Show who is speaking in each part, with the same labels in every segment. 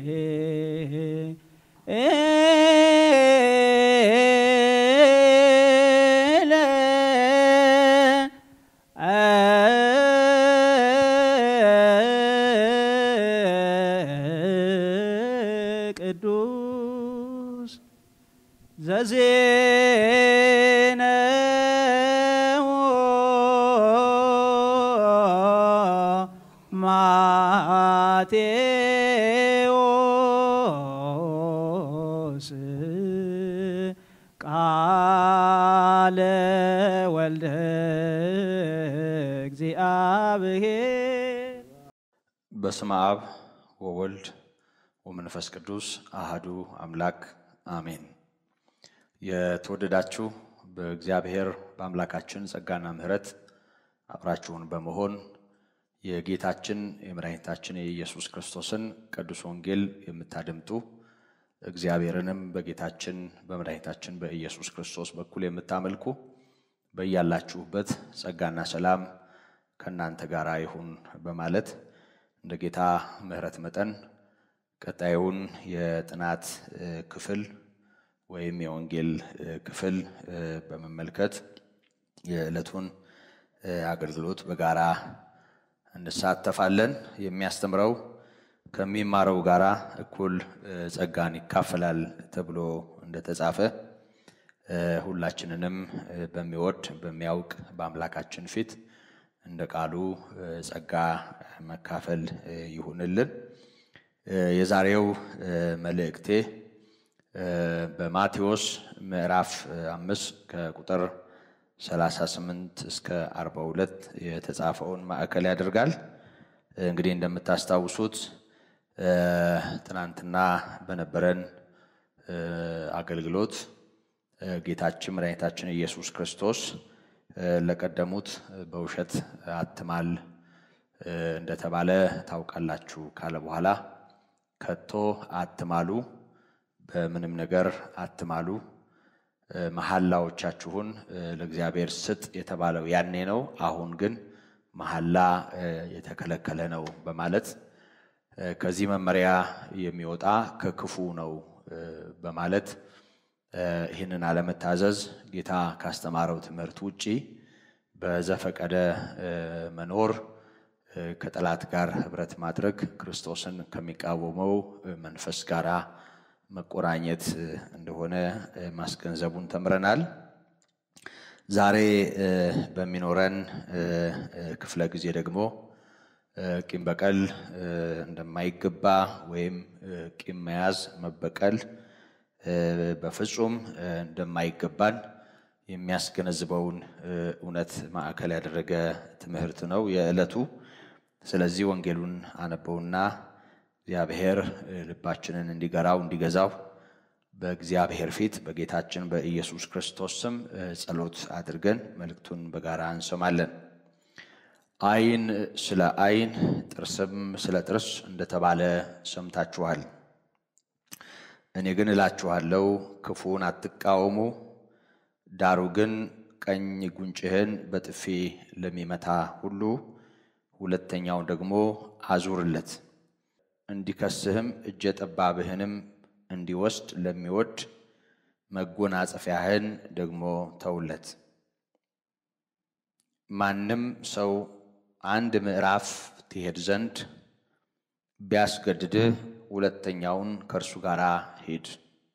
Speaker 1: ቅዱስ ዘዜነው ማቴዎስ ቃለ ወልደ እግዚአብሔር
Speaker 2: በስመ አብ ወወልድ ወመንፈስ ቅዱስ አህዱ አምላክ አሜን። የተወደዳችሁ በእግዚአብሔር በአምላካችን ጸጋና ምሕረት አብራችሁን በመሆን የጌታችን የመድኃኒታችን የኢየሱስ ክርስቶስን ቅዱስ ወንጌል የምታደምጡ እግዚአብሔርንም በጌታችን በመድኃኒታችን በኢየሱስ ክርስቶስ በኩል የምታመልኩ በያላችሁበት ጸጋና ሰላም ከእናንተ ጋር ይሁን በማለት እንደ ጌታ ምሕረት መጠን ቀጣዩን የጥናት ክፍል ወይም የወንጌል ክፍል በመመልከት የዕለቱን አገልግሎት በጋራ እንሳተፋለን። የሚያስተምረው ከሚማረው ጋራ እኩል ጸጋን ይካፈላል ተብሎ እንደተጻፈ ሁላችንንም በሚወድ በሚያውቅ በአምላካችን ፊት እንደ ቃሉ ጸጋ መካፈል ይሁንልን። የዛሬው መልእክቴ በማቴዎስ ምዕራፍ አምስት ከቁጥር 38 እስከ 42 የተጻፈውን ማዕከል ያደርጋል። እንግዲህ እንደምታስታውሱት ትናንትና በነበረን አገልግሎት ጌታችን መድኃኒታችን ኢየሱስ ክርስቶስ ለቀደሙት በውሸት አትማል እንደተባለ ታውቃላችሁ ካለ በኋላ ከቶ አትማሉ፣ በምንም ነገር አትማሉ፣ መሐላዎቻችሁን ለእግዚአብሔር ስጥ የተባለው ያኔ ነው። አሁን ግን መሐላ የተከለከለ ነው በማለት ከዚህ መመሪያ የሚወጣ ከክፉ ነው በማለት ይህንን አለመታዘዝ ጌታ ካስተማረው ትምህርት ውጪ በዘፈቀደ መኖር ከጠላት ጋር ህብረት ማድረግ ክርስቶስን ከሚቃወመው መንፈስ ጋር መቆራኘት እንደሆነ ማስገንዘቡን ተምረናል። ዛሬ በሚኖረን ክፍለ ጊዜ ደግሞ ቂም በቀል እንደማይገባ ወይም ቂም መያዝ መበቀል በፍጹም እንደማይገባን የሚያስገነዝበውን እውነት ማዕከል ያደረገ ትምህርት ነው የዕለቱ። ስለዚህ ወንጌሉን አነበውና እግዚአብሔር ልባችንን እንዲገራው እንዲገዛው በእግዚአብሔር ፊት በጌታችን በኢየሱስ ክርስቶስ ስም ጸሎት አድርገን መልእክቱን በጋራ እንሰማለን። ዓይን ስለ ዓይን ጥርስም ስለ ጥርስ እንደተባለ ሰምታችኋል። እኔ ግን እላችኋለሁ ክፉን አትቃወሙ፣ ዳሩ ግን ቀኝ ጉንጭህን በጥፊ ለሚመታ ሁሉ ሁለተኛውን ደግሞ አዙርለት፣ እንዲከስህም እጀ ጠባብህንም እንዲወስድ ለሚወድ መጎናጸፊያህን ደግሞ ተውለት። ማንም ሰው አንድ ምዕራፍ ትሄድ ዘንድ ቢያስገድድህ ሁለተኛውን ከእርሱ ጋር ሂድ።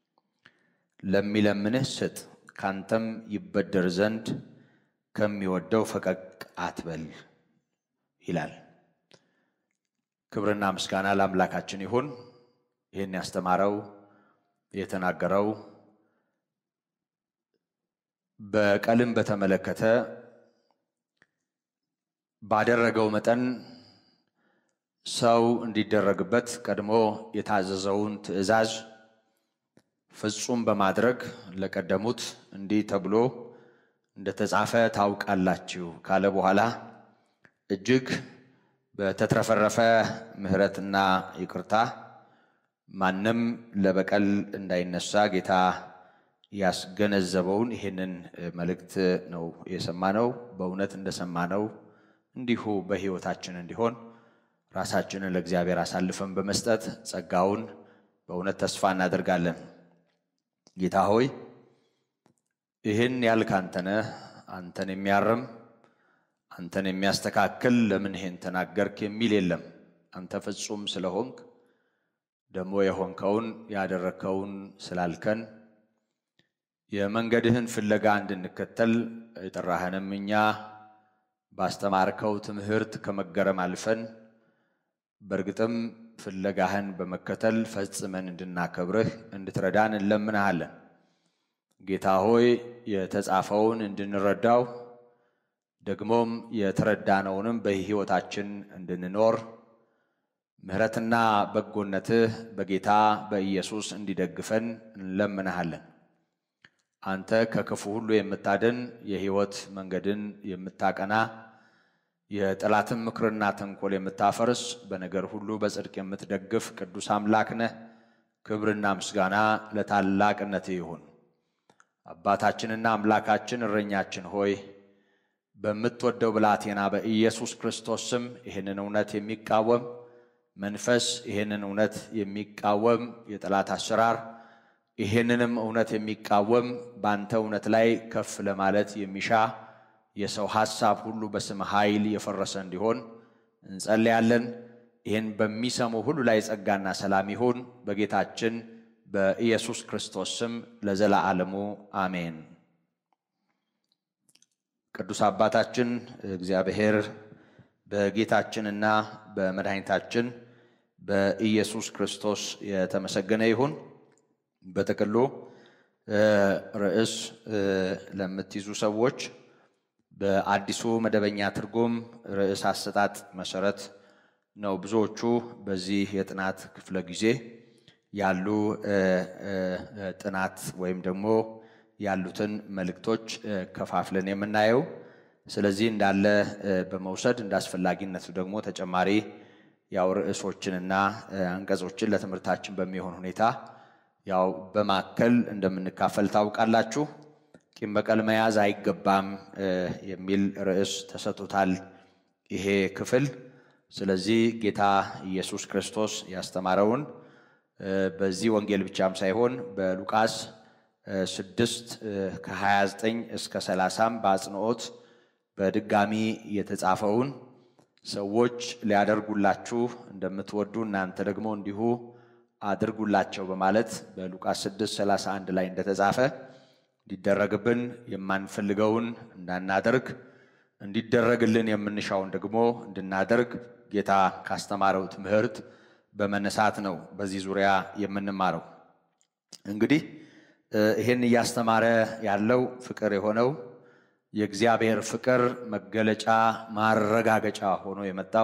Speaker 2: ለሚለምንህ ስጥ፣ ካንተም ይበደር ዘንድ ከሚወደው ፈቀቅ አትበል ይላል። ክብርና ምስጋና ለአምላካችን ይሁን። ይህን ያስተማረው የተናገረው በቀልን በተመለከተ ባደረገው መጠን ሰው እንዲደረግበት ቀድሞ የታዘዘውን ትእዛዝ ፍጹም በማድረግ ለቀደሙት እንዲህ ተብሎ እንደተጻፈ ታውቃላችሁ ካለ በኋላ እጅግ በተትረፈረፈ ምሕረትና ይቅርታ ማንም ለበቀል እንዳይነሳ ጌታ ያስገነዘበውን ይህንን መልእክት ነው የሰማነው። በእውነት እንደሰማነው እንዲሁ በሕይወታችን እንዲሆን ራሳችንን ለእግዚአብሔር አሳልፈን በመስጠት ጸጋውን በእውነት ተስፋ እናደርጋለን። ጌታ ሆይ ይህን ያልክ አንተ ነህ። አንተን የሚያርም አንተን የሚያስተካክል ለምን ይሄን ተናገርክ የሚል የለም። አንተ ፍጹም ስለሆንክ ደግሞ የሆንከውን ያደረግከውን ስላልከን የመንገድህን ፍለጋ እንድንከተል የጠራህንም እኛ ባስተማርከው ትምህርት ከመገረም አልፈን በእርግጥም ፍለጋህን በመከተል ፈጽመን እንድናከብርህ እንድትረዳን እንለምንሃለን። ጌታ ሆይ የተጻፈውን እንድንረዳው ደግሞም የተረዳነውንም በሕይወታችን እንድንኖር ምሕረትና በጎነትህ በጌታ በኢየሱስ እንዲደግፈን እንለምንሃለን። አንተ ከክፉ ሁሉ የምታድን የሕይወት መንገድን የምታቀና የጠላትን ምክርና ተንኮል የምታፈርስ በነገር ሁሉ በጽድቅ የምትደግፍ ቅዱስ አምላክ ነህ። ክብርና ምስጋና ለታላቅነትህ ይሁን። አባታችንና አምላካችን እረኛችን ሆይ በምትወደው ብላቴና በኢየሱስ ክርስቶስ ስም ይህንን እውነት የሚቃወም መንፈስ ይህንን እውነት የሚቃወም የጠላት አሰራር ይህንንም እውነት የሚቃወም በአንተ እውነት ላይ ከፍ ለማለት የሚሻ የሰው ሐሳብ ሁሉ በስም ኃይል የፈረሰ እንዲሆን እንጸልያለን። ይህን በሚሰሙ ሁሉ ላይ ጸጋና ሰላም ይሁን በጌታችን በኢየሱስ ክርስቶስ ስም ለዘላለሙ አሜን። ቅዱስ አባታችን እግዚአብሔር በጌታችንና በመድኃኒታችን በኢየሱስ ክርስቶስ የተመሰገነ ይሁን። በጥቅሉ ርዕስ ለምትይዙ ሰዎች በአዲሱ መደበኛ ትርጉም ርዕስ አሰጣጥ መሰረት ነው ብዙዎቹ በዚህ የጥናት ክፍለ ጊዜ ያሉ ጥናት ወይም ደግሞ ያሉትን መልእክቶች ከፋፍለን የምናየው። ስለዚህ እንዳለ በመውሰድ እንደ አስፈላጊነቱ ደግሞ ተጨማሪ ያው ርዕሶችንና አንቀጾችን ለትምህርታችን በሚሆን ሁኔታ ያው በማከል እንደምንካፈል ታውቃላችሁ። ቂም በቀል መያዝ አይገባም የሚል ርዕስ ተሰጥቶታል ይሄ ክፍል። ስለዚህ ጌታ ኢየሱስ ክርስቶስ ያስተማረውን በዚህ ወንጌል ብቻም ሳይሆን በሉቃስ ስድስት ከ29 እስከ 30 በአጽንኦት በድጋሚ የተጻፈውን ሰዎች ሊያደርጉላችሁ እንደምትወዱ እናንተ ደግሞ እንዲሁ አድርጉላቸው በማለት በሉቃስ 6 31 ላይ እንደተጻፈ እንዲደረግብን የማንፈልገውን እንዳናደርግ እንዲደረግልን የምንሻውን ደግሞ እንድናደርግ ጌታ ካስተማረው ትምህርት በመነሳት ነው በዚህ ዙሪያ የምንማረው። እንግዲህ ይህን እያስተማረ ያለው ፍቅር የሆነው የእግዚአብሔር ፍቅር መገለጫ ማረጋገጫ ሆኖ የመጣው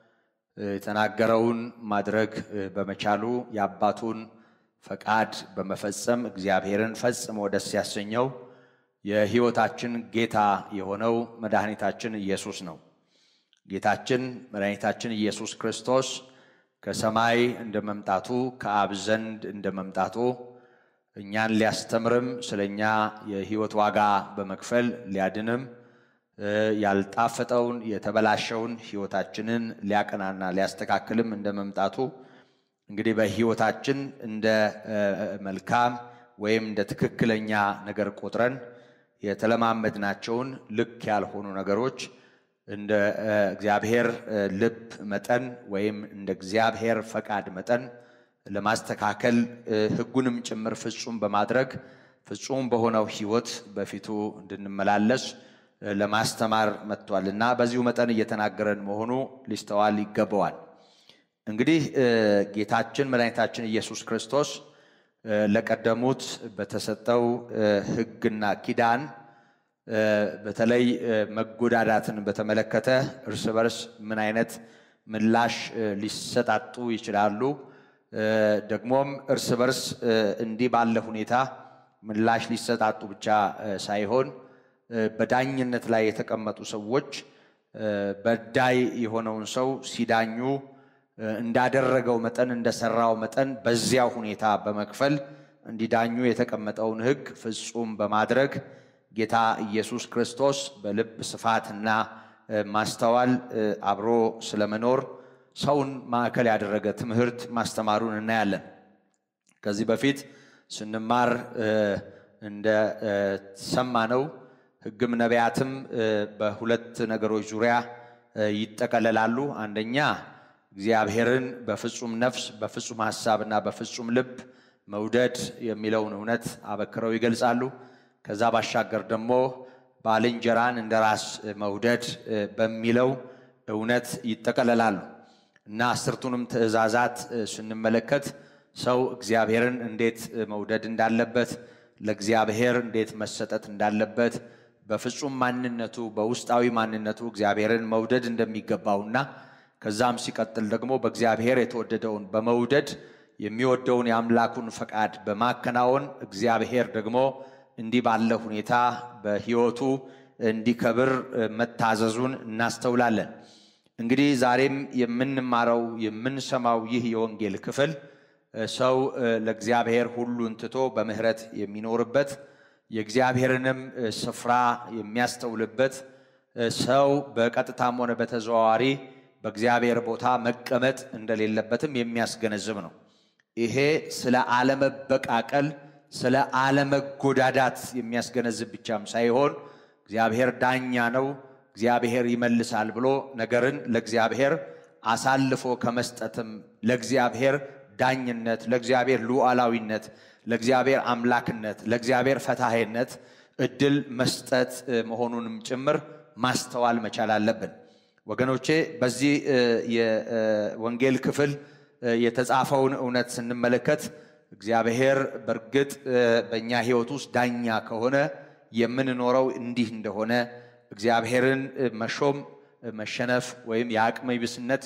Speaker 2: የተናገረውን ማድረግ በመቻሉ የአባቱን ፈቃድ በመፈጸም እግዚአብሔርን ፈጽሞ ደስ ያሰኘው የሕይወታችን ጌታ የሆነው መድኃኒታችን ኢየሱስ ነው። ጌታችን መድኃኒታችን ኢየሱስ ክርስቶስ ከሰማይ እንደ መምጣቱ ከአብ ዘንድ እንደ መምጣቱ እኛን ሊያስተምርም ስለ እኛ የሕይወት ዋጋ በመክፈል ሊያድንም ያልጣፈጠውን የተበላሸውን ሕይወታችንን ሊያቀናና ሊያስተካክልም እንደ መምጣቱ እንግዲህ በሕይወታችን እንደ መልካም ወይም እንደ ትክክለኛ ነገር ቆጥረን የተለማመድናቸውን ልክ ያልሆኑ ነገሮች እንደ እግዚአብሔር ልብ መጠን ወይም እንደ እግዚአብሔር ፈቃድ መጠን ለማስተካከል ሕጉንም ጭምር ፍጹም በማድረግ ፍጹም በሆነው ሕይወት በፊቱ እንድንመላለስ ለማስተማር መጥቷል እና በዚሁ መጠን እየተናገረን መሆኑ ሊስተዋል ይገባዋል። እንግዲህ ጌታችን መድኃኒታችን ኢየሱስ ክርስቶስ ለቀደሙት በተሰጠው ሕግና ኪዳን በተለይ መጎዳዳትን በተመለከተ እርስ በርስ ምን አይነት ምላሽ ሊሰጣጡ ይችላሉ፣ ደግሞም እርስ በርስ እንዲህ ባለ ሁኔታ ምላሽ ሊሰጣጡ ብቻ ሳይሆን በዳኝነት ላይ የተቀመጡ ሰዎች በዳይ የሆነውን ሰው ሲዳኙ እንዳደረገው መጠን እንደሰራው መጠን በዚያው ሁኔታ በመክፈል እንዲዳኙ የተቀመጠውን ሕግ ፍጹም በማድረግ ጌታ ኢየሱስ ክርስቶስ በልብ ስፋትና ማስተዋል አብሮ ስለመኖር ሰውን ማዕከል ያደረገ ትምህርት ማስተማሩን እናያለን። ከዚህ በፊት ስንማር እንደ ሰማነው ሕግም ነቢያትም በሁለት ነገሮች ዙሪያ ይጠቀለላሉ። አንደኛ እግዚአብሔርን በፍጹም ነፍስ፣ በፍጹም ሐሳብና በፍጹም ልብ መውደድ የሚለውን እውነት አበክረው ይገልጻሉ። ከዛ ባሻገር ደግሞ ባልንጀራን እንደ ራስ መውደድ በሚለው እውነት ይጠቀለላሉ እና አስርቱንም ትእዛዛት ስንመለከት ሰው እግዚአብሔርን እንዴት መውደድ እንዳለበት፣ ለእግዚአብሔር እንዴት መሰጠት እንዳለበት፣ በፍጹም ማንነቱ በውስጣዊ ማንነቱ እግዚአብሔርን መውደድ እንደሚገባውና ከዛም ሲቀጥል ደግሞ በእግዚአብሔር የተወደደውን በመውደድ የሚወደውን የአምላኩን ፈቃድ በማከናወን እግዚአብሔር ደግሞ እንዲህ ባለ ሁኔታ በሕይወቱ እንዲከብር መታዘዙን እናስተውላለን። እንግዲህ ዛሬም የምንማረው የምንሰማው ይህ የወንጌል ክፍል ሰው ለእግዚአብሔር ሁሉን ትቶ በምሕረት የሚኖርበት የእግዚአብሔርንም ስፍራ የሚያስተውልበት ሰው በቀጥታም ሆነ በተዘዋዋሪ በእግዚአብሔር ቦታ መቀመጥ እንደሌለበትም የሚያስገነዝብ ነው። ይሄ ስለ አለመበቃቀል፣ ስለ አለመጎዳዳት የሚያስገነዝብ ብቻም ሳይሆን እግዚአብሔር ዳኛ ነው፣ እግዚአብሔር ይመልሳል ብሎ ነገርን ለእግዚአብሔር አሳልፎ ከመስጠትም ለእግዚአብሔር ዳኝነት፣ ለእግዚአብሔር ሉዓላዊነት፣ ለእግዚአብሔር አምላክነት፣ ለእግዚአብሔር ፈታሄነት እድል መስጠት መሆኑንም ጭምር ማስተዋል መቻል አለብን። ወገኖቼ በዚህ የወንጌል ክፍል የተጻፈውን እውነት ስንመለከት እግዚአብሔር በእርግጥ በእኛ ሕይወት ውስጥ ዳኛ ከሆነ የምንኖረው እንዲህ እንደሆነ እግዚአብሔርን መሾም መሸነፍ ወይም የአቅመ ቢስነት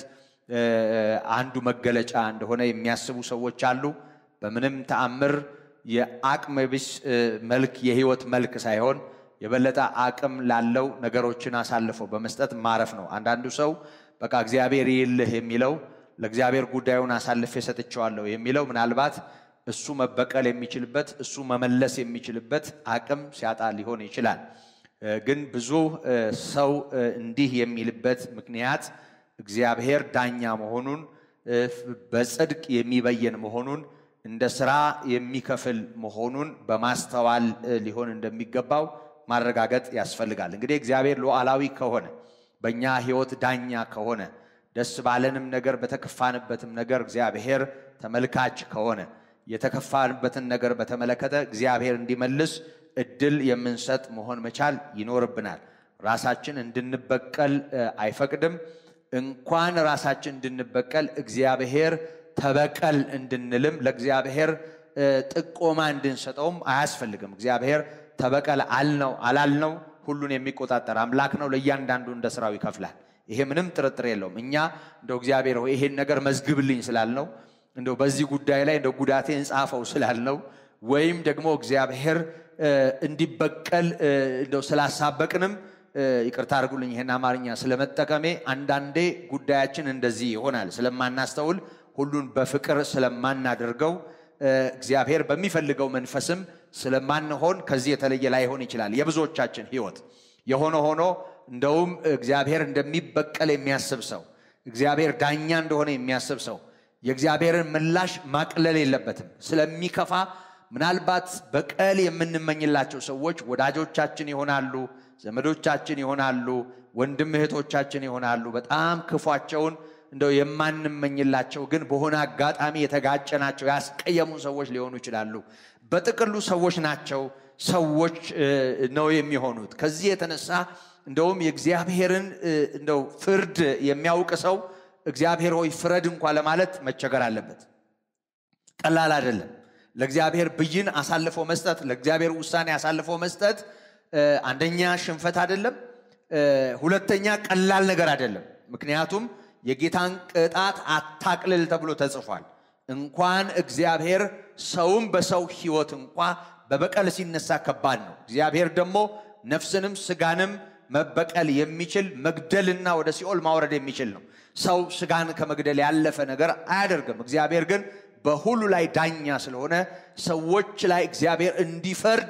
Speaker 2: አንዱ መገለጫ እንደሆነ የሚያስቡ ሰዎች አሉ። በምንም ተአምር የአቅመ ቢስ መልክ የሕይወት መልክ ሳይሆን የበለጠ አቅም ላለው ነገሮችን አሳልፎ በመስጠት ማረፍ ነው። አንዳንዱ ሰው በቃ እግዚአብሔር ይልህ የሚለው ለእግዚአብሔር ጉዳዩን አሳልፌ ሰጥቼዋለሁ የሚለው ምናልባት እሱ መበቀል የሚችልበት እሱ መመለስ የሚችልበት አቅም ሲያጣ ሊሆን ይችላል። ግን ብዙ ሰው እንዲህ የሚልበት ምክንያት እግዚአብሔር ዳኛ መሆኑን በጽድቅ የሚበየን መሆኑን እንደ ስራ የሚከፍል መሆኑን በማስተዋል ሊሆን እንደሚገባው ማረጋገጥ ያስፈልጋል። እንግዲህ እግዚአብሔር ሉዓላዊ ከሆነ በእኛ ሕይወት ዳኛ ከሆነ ደስ ባለንም ነገር በተከፋንበትም ነገር እግዚአብሔር ተመልካች ከሆነ የተከፋንበትን ነገር በተመለከተ እግዚአብሔር እንዲመልስ እድል የምንሰጥ መሆን መቻል ይኖርብናል። ራሳችን እንድንበቀል አይፈቅድም። እንኳን ራሳችን እንድንበቀል እግዚአብሔር ተበቀል እንድንልም ለእግዚአብሔር ጥቆማ እንድንሰጠውም አያስፈልግም። እግዚአብሔር ተበቀል አልነው አላልነው ሁሉን የሚቆጣጠር አምላክ ነው። ለእያንዳንዱ እንደ ስራው ይከፍላል። ይሄ ምንም ጥርጥር የለውም። እኛ እንደው እግዚአብሔር ሆይ ይሄን ነገር መዝግብልኝ ስላልነው እንደው በዚህ ጉዳይ ላይ እንደው ጉዳቴን ጻፈው ስላልነው ወይም ደግሞ እግዚአብሔር እንዲበቀል እንደው ስላሳበቅንም ይቅርታ አድርጉልኝ ይሄን አማርኛ ስለመጠቀሜ አንዳንዴ ጉዳያችን እንደዚህ ይሆናል። ስለማናስተውል ሁሉን በፍቅር ስለማናደርገው እግዚአብሔር በሚፈልገው መንፈስም ስለማንሆን ከዚህ የተለየ ላይሆን ይችላል የብዙዎቻችን ሕይወት። የሆነ ሆኖ እንደውም እግዚአብሔር እንደሚበቀል የሚያስብ ሰው፣ እግዚአብሔር ዳኛ እንደሆነ የሚያስብ ሰው የእግዚአብሔርን ምላሽ ማቅለል የለበትም። ስለሚከፋ ምናልባት በቀል የምንመኝላቸው ሰዎች ወዳጆቻችን ይሆናሉ፣ ዘመዶቻችን ይሆናሉ፣ ወንድም እህቶቻችን ይሆናሉ። በጣም ክፏቸውን እንደው የማንመኝላቸው ግን በሆነ አጋጣሚ የተጋጨናቸው ያስቀየሙን ሰዎች ሊሆኑ ይችላሉ። በጥቅሉ ሰዎች ናቸው፣ ሰዎች ነው የሚሆኑት። ከዚህ የተነሳ እንደውም የእግዚአብሔርን እንደው ፍርድ የሚያውቅ ሰው እግዚአብሔር ሆይ ፍረድ እንኳ ለማለት መቸገር አለበት። ቀላል አይደለም። ለእግዚአብሔር ብይን አሳልፎ መስጠት፣ ለእግዚአብሔር ውሳኔ አሳልፎ መስጠት አንደኛ ሽንፈት አይደለም፣ ሁለተኛ ቀላል ነገር አይደለም። ምክንያቱም የጌታን ቅጣት አታቅልል ተብሎ ተጽፏል። እንኳን እግዚአብሔር ሰውም በሰው ሕይወት እንኳ በበቀል ሲነሳ ከባድ ነው። እግዚአብሔር ደግሞ ነፍስንም ስጋንም መበቀል የሚችል መግደልና ወደ ሲኦል ማውረድ የሚችል ነው። ሰው ስጋን ከመግደል ያለፈ ነገር አያደርግም። እግዚአብሔር ግን በሁሉ ላይ ዳኛ ስለሆነ ሰዎች ላይ እግዚአብሔር እንዲፈርድ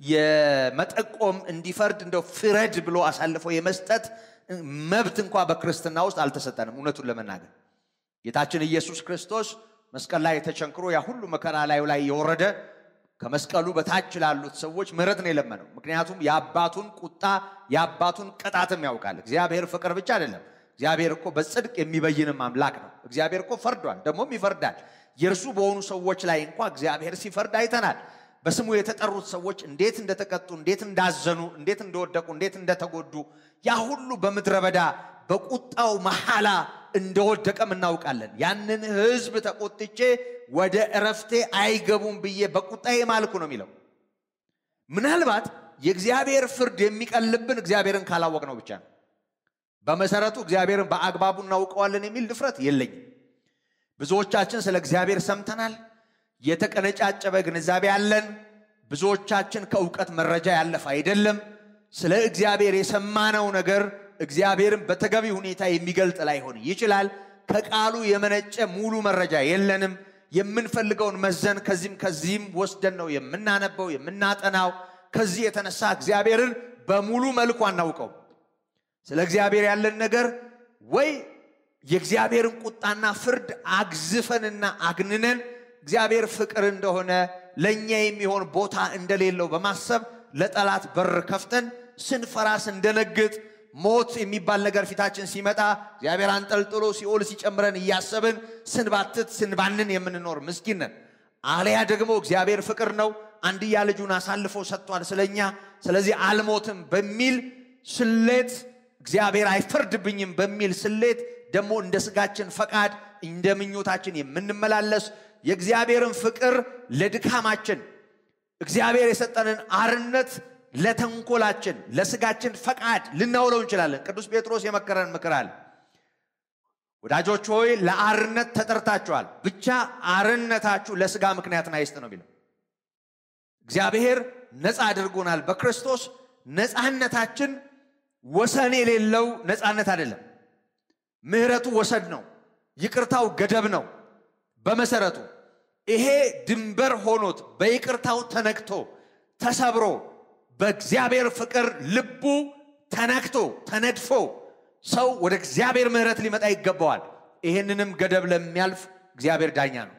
Speaker 2: የመጠቆም እንዲፈርድ እንደው ፍረድ ብሎ አሳልፎ የመስጠት መብት እንኳ በክርስትና ውስጥ አልተሰጠንም። እውነቱን ለመናገር ጌታችን ኢየሱስ ክርስቶስ መስቀል ላይ ተቸንክሮ ያ ሁሉ መከራ ላዩ ላይ የወረደ ከመስቀሉ በታች ላሉት ሰዎች ምሕረት ነው የለመነው። ምክንያቱም የአባቱን ቁጣ የአባቱን ቅጣትም ያውቃል። እግዚአብሔር ፍቅር ብቻ አይደለም። እግዚአብሔር እኮ በጽድቅ የሚበይንም አምላክ ነው። እግዚአብሔር እኮ ፈርዷል፣ ደግሞም ይፈርዳል። የእርሱ በሆኑ ሰዎች ላይ እንኳ እግዚአብሔር ሲፈርድ አይተናል። በስሙ የተጠሩት ሰዎች እንዴት እንደተቀጡ፣ እንዴት እንዳዘኑ፣ እንዴት እንደወደቁ፣ እንዴት እንደተጎዱ ያ ሁሉ በምድረ በዳ በቁጣው መሐላ እንደወደቀም እናውቃለን። ያንን ሕዝብ ተቆጥቼ ወደ እረፍቴ አይገቡም ብዬ በቁጣዬ ማልኩ ነው የሚለው። ምናልባት የእግዚአብሔር ፍርድ የሚቀልብን እግዚአብሔርን ካላወቅ ነው ብቻ ነው። በመሰረቱ እግዚአብሔርን በአግባቡ እናውቀዋለን የሚል ድፍረት የለኝም። ብዙዎቻችን ስለ እግዚአብሔር ሰምተናል። የተቀነጫጨበ ግንዛቤ ያለን፣ ብዙዎቻችን ከእውቀት መረጃ ያለፈ አይደለም። ስለ እግዚአብሔር የሰማነው ነገር እግዚአብሔርን በተገቢ ሁኔታ የሚገልጥ ላይሆን ይችላል። ከቃሉ የመነጨ ሙሉ መረጃ የለንም። የምንፈልገውን መዘን ከዚህም ከዚህም ወስደን ነው የምናነበው የምናጠናው። ከዚህ የተነሳ እግዚአብሔርን በሙሉ መልኩ አናውቀው። ስለ እግዚአብሔር ያለን ነገር ወይ የእግዚአብሔርን ቁጣና ፍርድ አግዝፈንና አግንነን እግዚአብሔር ፍቅር እንደሆነ ለእኛ የሚሆን ቦታ እንደሌለው በማሰብ ለጠላት በር ከፍተን ስንፈራ ስንደነግጥ ሞት የሚባል ነገር ፊታችን ሲመጣ እግዚአብሔር አንጠልጥሎ ሲኦል ሲጨምረን እያሰብን ስንባትት ስንባንን የምንኖር ምስኪን ነን። አሊያ ደግሞ እግዚአብሔር ፍቅር ነው፣ አንድያ ልጁን አሳልፎ ሰጥቷል ስለኛ፣ ስለዚህ አልሞትም በሚል ስሌት እግዚአብሔር አይፈርድብኝም በሚል ስሌት ደግሞ እንደ ስጋችን ፈቃድ እንደ ምኞታችን የምንመላለስ የእግዚአብሔርን ፍቅር ለድካማችን እግዚአብሔር የሰጠንን አርነት ለተንኮላችን ለስጋችን ፈቃድ ልናውለው እንችላለን። ቅዱስ ጴጥሮስ የመከረን ምክር አለ። ወዳጆች ሆይ ለአርነት ተጠርታችኋል፣ ብቻ አርነታችሁ ለስጋ ምክንያትን አይስጥ ነው የሚለው። እግዚአብሔር ነፃ አድርጎናል በክርስቶስ ነፃነታችን ወሰን የሌለው ነፃነት አይደለም። ምሕረቱ ወሰድ ነው። ይቅርታው ገደብ ነው። በመሰረቱ ይሄ ድንበር ሆኖት በይቅርታው ተነክቶ ተሰብሮ በእግዚአብሔር ፍቅር ልቡ ተነክቶ ተነድፎ ሰው ወደ እግዚአብሔር ምሕረት ሊመጣ ይገባዋል። ይሄንንም ገደብ ለሚያልፍ እግዚአብሔር ዳኛ ነው።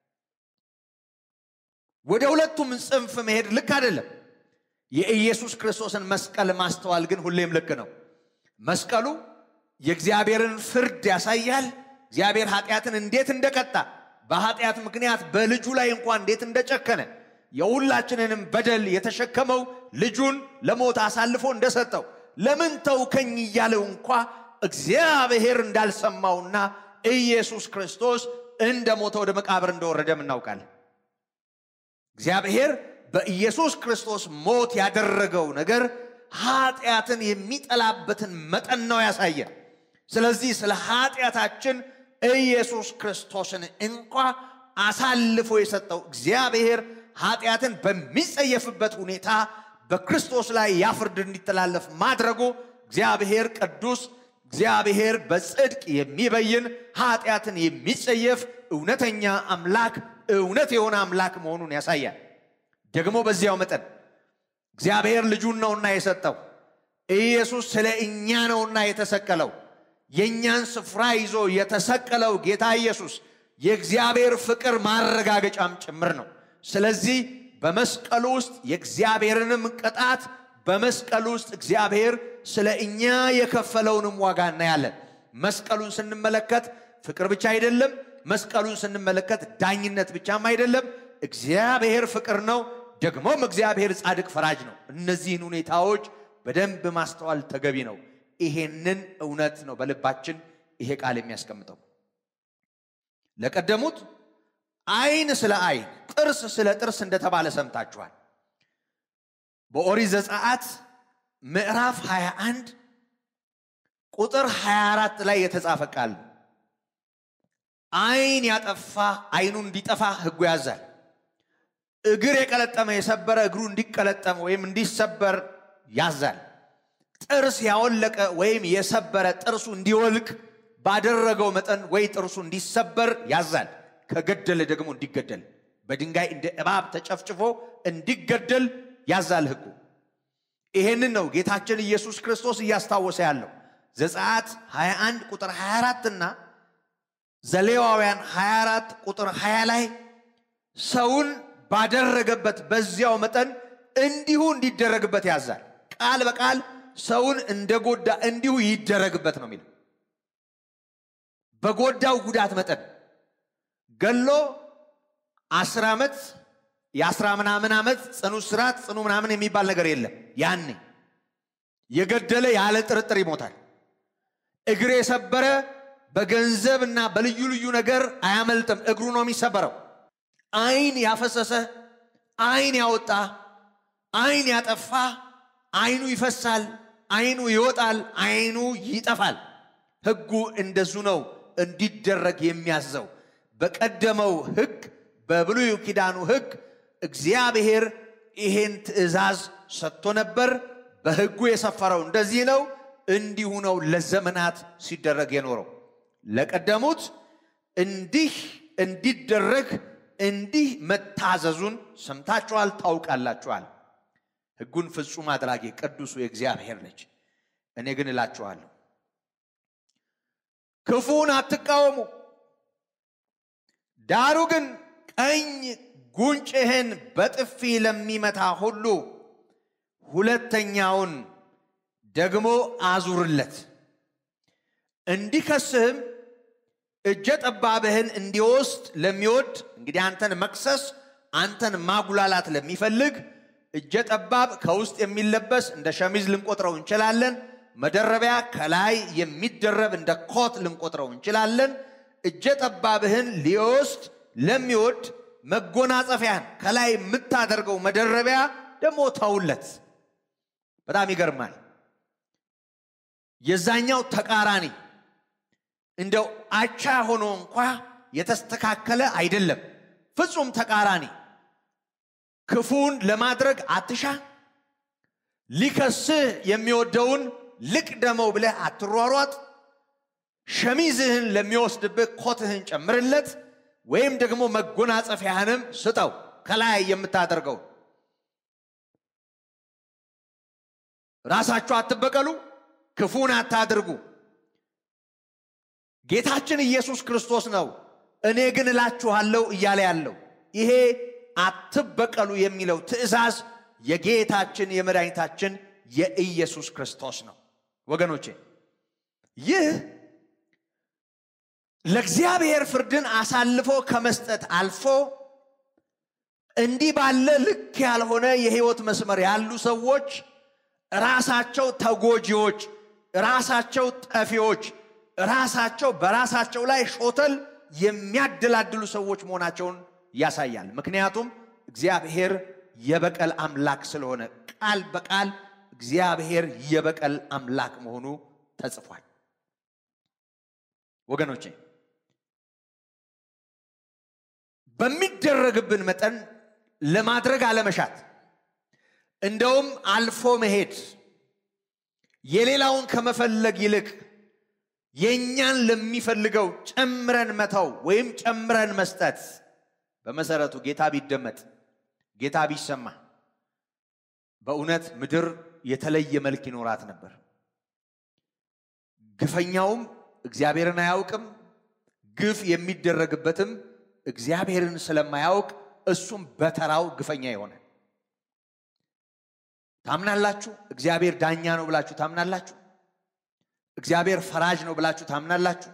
Speaker 2: ወደ ሁለቱም ጽንፍ መሄድ ልክ አይደለም። የኢየሱስ ክርስቶስን መስቀል ማስተዋል ግን ሁሌም ልክ ነው። መስቀሉ የእግዚአብሔርን ፍርድ ያሳያል። እግዚአብሔር ኃጢአትን እንዴት እንደቀጣ በኃጢአት ምክንያት በልጁ ላይ እንኳን እንዴት እንደጨከነ የሁላችንንም በደል የተሸከመው ልጁን ለሞት አሳልፎ እንደሰጠው ለምን ተውከኝ እያለው እንኳ እግዚአብሔር እንዳልሰማውና ኢየሱስ ክርስቶስ እንደ ሞተ ወደ መቃብር እንደወረደም እናውቃለን። እግዚአብሔር በኢየሱስ ክርስቶስ ሞት ያደረገው ነገር ኃጢአትን የሚጠላበትን መጠን ነው ያሳየን። ስለዚህ ስለ ኃጢአታችን ኢየሱስ ክርስቶስን እንኳ አሳልፎ የሰጠው እግዚአብሔር ኃጢአትን በሚጸየፍበት ሁኔታ በክርስቶስ ላይ ያፍርድ እንዲተላለፍ ማድረጉ እግዚአብሔር ቅዱስ፣ እግዚአብሔር በጽድቅ የሚበይን ኃጢአትን የሚጸየፍ እውነተኛ አምላክ፣ እውነት የሆነ አምላክ መሆኑን ያሳያል። ደግሞ በዚያው መጠን እግዚአብሔር ልጁን ነውና የሰጠው ኢየሱስ ስለ እኛ ነውና የተሰቀለው የእኛን ስፍራ ይዞ የተሰቀለው ጌታ ኢየሱስ የእግዚአብሔር ፍቅር ማረጋገጫም ጭምር ነው። ስለዚህ በመስቀሉ ውስጥ የእግዚአብሔርንም ቅጣት በመስቀሉ ውስጥ እግዚአብሔር ስለ እኛ የከፈለውንም ዋጋ እናያለን። መስቀሉን ስንመለከት ፍቅር ብቻ አይደለም። መስቀሉን ስንመለከት ዳኝነት ብቻም አይደለም። እግዚአብሔር ፍቅር ነው፣ ደግሞም እግዚአብሔር ጻድቅ ፈራጅ ነው። እነዚህን ሁኔታዎች በደንብ ማስተዋል ተገቢ ነው። ይሄንን እውነት ነው በልባችን ይሄ ቃል የሚያስቀምጠው። ለቀደሙት ዓይን ስለ ዓይን ጥርስ ስለ ጥርስ እንደተባለ ሰምታችኋል። በኦሪት ዘጸአት ምዕራፍ 21 ቁጥር 24 ላይ የተጻፈ ቃል ነው። ዓይን ያጠፋ ዓይኑ እንዲጠፋ ሕጉ ያዛል። እግር የቀለጠመ የሰበረ እግሩ እንዲቀለጠም ወይም እንዲሰበር ያዛል። ጥርስ ያወለቀ ወይም የሰበረ ጥርሱ እንዲወልቅ ባደረገው መጠን ወይ ጥርሱ እንዲሰበር ያዛል። ከገደለ ደግሞ እንዲገደል በድንጋይ እንደ እባብ ተጨፍጭፎ እንዲገደል ያዛል ሕጉ። ይሄንን ነው ጌታችን ኢየሱስ ክርስቶስ እያስታወሰ ያለው ዘጸአት 21 ቁጥር 24 እና ዘሌዋውያን 24 ቁጥር 20 ላይ ሰውን ባደረገበት በዚያው መጠን እንዲሁ እንዲደረግበት ያዛል። ቃል በቃል ሰውን እንደጎዳ እንዲሁ ይደረግበት ነው የሚለው። በጎዳው ጉዳት መጠን ገሎ አስር ዓመት የአስራ ምናምን ዓመት ጽኑ እስራት ጽኑ ምናምን የሚባል ነገር የለም። ያኔ የገደለ ያለ ጥርጥር ይሞታል። እግር የሰበረ በገንዘብ እና በልዩ ልዩ ነገር አያመልጥም። እግሩ ነው የሚሰበረው። ዓይን ያፈሰሰ፣ ዓይን ያወጣ፣ ዓይን ያጠፋ፣ ዓይኑ ይፈሳል፣ ዓይኑ ይወጣል፣ ዓይኑ ይጠፋል። ሕጉ እንደዙ ነው እንዲደረግ የሚያዘው። በቀደመው ሕግ በብሉይ ኪዳኑ ሕግ እግዚአብሔር ይሄን ትእዛዝ ሰጥቶ ነበር። በሕጉ የሰፈረው እንደዚህ ነው። እንዲሁ ነው ለዘመናት ሲደረግ የኖረው። ለቀደሙት እንዲህ እንዲደረግ እንዲህ መታዘዙን ሰምታችኋል፣ ታውቃላችኋል። ሕጉን ፍጹም አድራጊ ቅዱሱ የእግዚአብሔር ልጅ እኔ ግን እላችኋለሁ ክፉን አትቃወሙ፣ ዳሩ ግን ቀኝ ጉንጭህን በጥፊ ለሚመታ ሁሉ ሁለተኛውን ደግሞ አዙርለት። እንዲከስህም እጀ ጠባብህን እንዲወስድ ለሚወድ እንግዲህ አንተን መክሰስ አንተን ማጉላላት ለሚፈልግ እጀ ጠባብ ከውስጥ የሚለበስ እንደ ሸሚዝ ልንቆጥረው እንችላለን። መደረቢያ ከላይ የሚደረብ እንደ ኮት ልንቆጥረው እንችላለን። እጀ ጠባብህን ሊወስድ ለሚወድ መጎናጸፊያን ከላይ የምታደርገው መደረቢያ ደግሞ ተውለት። በጣም ይገርማል። የዛኛው ተቃራኒ እንደው አቻ ሆኖ እንኳ የተስተካከለ አይደለም። ፍጹም ተቃራኒ። ክፉን ለማድረግ አትሻ፣ ሊከስህ የሚወደውን ልቅደመው ብለህ አትሯሯጥ። ሸሚዝህን ለሚወስድብህ ኮትህን ጨምርለት፣ ወይም ደግሞ መጎናጸፊያህንም ስጠው ከላይ የምታደርገው። ራሳችሁ አትበቀሉ፣ ክፉን አታድርጉ። ጌታችን ኢየሱስ ክርስቶስ ነው እኔ ግን እላችኋለሁ እያለ ያለው ይሄ አትበቀሉ የሚለው ትእዛዝ የጌታችን የመድኃኒታችን የኢየሱስ ክርስቶስ ነው። ወገኖቼ ይህ ለእግዚአብሔር ፍርድን አሳልፎ ከመስጠት አልፎ እንዲህ ባለ ልክ ያልሆነ የህይወት መስመር ያሉ ሰዎች ራሳቸው ተጎጂዎች፣ ራሳቸው ጠፊዎች፣ ራሳቸው በራሳቸው ላይ ሾተል የሚያደላድሉ ሰዎች መሆናቸውን ያሳያል። ምክንያቱም እግዚአብሔር የበቀል አምላክ ስለሆነ ቃል በቃል እግዚአብሔር የበቀል አምላክ መሆኑ ተጽፏል። ወገኖቼ በሚደረግብን መጠን ለማድረግ አለመሻት፣ እንደውም አልፎ መሄድ፣ የሌላውን ከመፈለግ ይልቅ የእኛን ለሚፈልገው ጨምረን መተው ወይም ጨምረን መስጠት በመሰረቱ ጌታ ቢደመጥ ጌታ ቢሰማ በእውነት ምድር የተለየ መልክ ይኖራት ነበር። ግፈኛውም እግዚአብሔርን አያውቅም፣ ግፍ የሚደረግበትም እግዚአብሔርን ስለማያውቅ እሱም በተራው ግፈኛ ይሆናል። ታምናላችሁ? እግዚአብሔር ዳኛ ነው ብላችሁ ታምናላችሁ? እግዚአብሔር ፈራጅ ነው ብላችሁ ታምናላችሁ?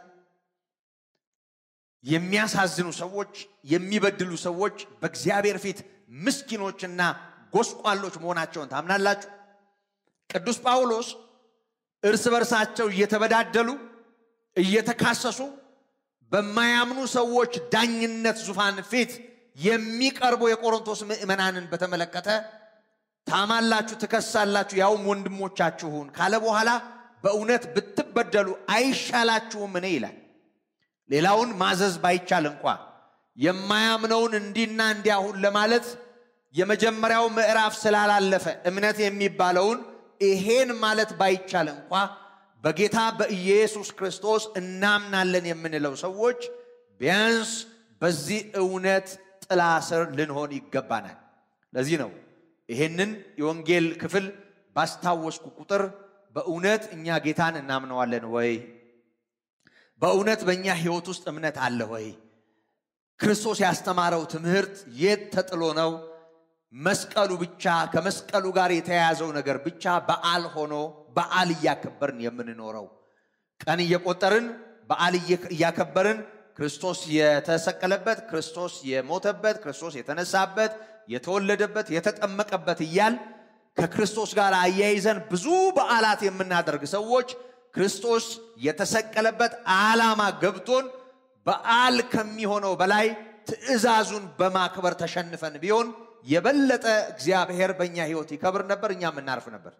Speaker 2: የሚያሳዝኑ ሰዎች፣ የሚበድሉ ሰዎች በእግዚአብሔር ፊት ምስኪኖችና ጎስቋሎች መሆናቸውን ታምናላችሁ? ቅዱስ ጳውሎስ እርስ በርሳቸው እየተበዳደሉ እየተካሰሱ በማያምኑ ሰዎች ዳኝነት ዙፋን ፊት የሚቀርቡ የቆሮንቶስ ምዕመናንን በተመለከተ ታማላችሁ፣ ትከሳላችሁ፣ ያውም ወንድሞቻችሁን ካለ በኋላ በእውነት ብትበደሉ አይሻላችሁም? እኔ ይላል። ሌላውን ማዘዝ ባይቻል እንኳ የማያምነውን እንዲና እንዲያሁን ለማለት የመጀመሪያው ምዕራፍ ስላላለፈ እምነት የሚባለውን ይሄን ማለት ባይቻል እንኳ በጌታ በኢየሱስ ክርስቶስ እናምናለን የምንለው ሰዎች ቢያንስ በዚህ እውነት ጥላ ስር ልንሆን ይገባናል። ለዚህ ነው ይሄንን የወንጌል ክፍል ባስታወስኩ ቁጥር በእውነት እኛ ጌታን እናምነዋለን ወይ? በእውነት በእኛ ሕይወት ውስጥ እምነት አለ ወይ? ክርስቶስ ያስተማረው ትምህርት የት ተጥሎ ነው? መስቀሉ ብቻ ከመስቀሉ ጋር የተያያዘው ነገር ብቻ በዓል ሆኖ በዓል እያከበርን የምንኖረው ቀን እየቆጠርን በዓል እያከበርን ክርስቶስ የተሰቀለበት፣ ክርስቶስ የሞተበት፣ ክርስቶስ የተነሳበት፣ የተወለደበት፣ የተጠመቀበት እያል ከክርስቶስ ጋር አያይዘን ብዙ በዓላት የምናደርግ ሰዎች ክርስቶስ የተሰቀለበት ዓላማ ገብቶን በዓል ከሚሆነው በላይ ትእዛዙን በማክበር ተሸንፈን ቢሆን የበለጠ እግዚአብሔር በእኛ ሕይወት ይከብር ነበር፣ እኛም እናርፍ ነበር።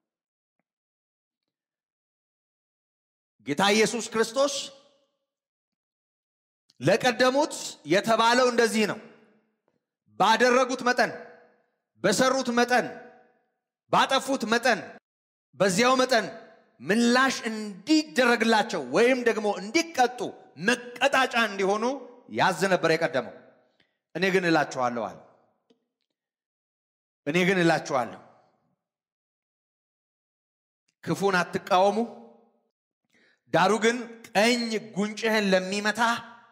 Speaker 2: ጌታ ኢየሱስ ክርስቶስ ለቀደሙት የተባለው እንደዚህ ነው። ባደረጉት መጠን፣ በሰሩት መጠን፣ ባጠፉት መጠን፣ በዚያው መጠን ምላሽ እንዲደረግላቸው ወይም ደግሞ እንዲቀጡ መቀጣጫ እንዲሆኑ ያዝ ነበር የቀደመው። እኔ ግን እላችኋለሁ አለ እኔ ግን እላችኋለሁ ክፉን አትቃወሙ፣ ዳሩ ግን ቀኝ ጉንጭህን ለሚመታ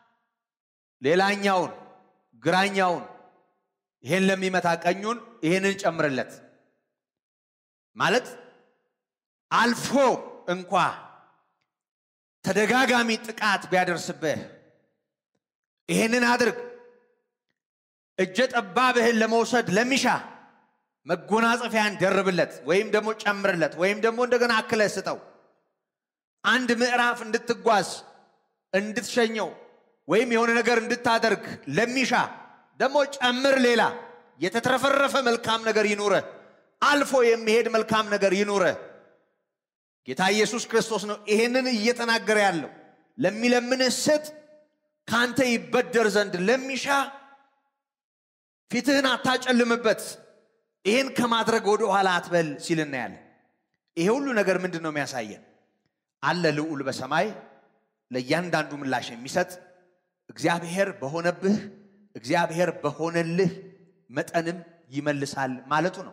Speaker 2: ሌላኛውን ግራኛውን ይሄን ለሚመታ ቀኙን ይሄንን ጨምርለት ማለት አልፎ እንኳ ተደጋጋሚ ጥቃት ቢያደርስብህ ይሄንን አድርግ። እጀ ጠባብህን ለመውሰድ ለሚሻ መጎናጸፊያን ደርብለት ወይም ደግሞ ጨምርለት ወይም ደግሞ እንደገና አክለህ ስጠው። አንድ ምዕራፍ እንድትጓዝ እንድትሸኘው ወይም የሆነ ነገር እንድታደርግ ለሚሻ ደግሞ ጨምር ሌላ የተትረፈረፈ መልካም ነገር ይኑረህ። አልፎ የሚሄድ መልካም ነገር ይኑረህ። ጌታ ኢየሱስ ክርስቶስ ነው ይሄንን እየተናገረ ያለው። ለሚለምንህ ስጥ፣ ካንተ ይበደር ዘንድ ለሚሻ ፊትህን አታጨልምበት፣ ይህን ከማድረግ ወደ ኋላ አትበል ሲል እናያለን። ይሄ ሁሉ ነገር ምንድን ነው የሚያሳየን? አለ ልዑል በሰማይ ለእያንዳንዱ ምላሽ የሚሰጥ እግዚአብሔር በሆነብህ እግዚአብሔር በሆነልህ መጠንም ይመልሳል ማለቱ ነው።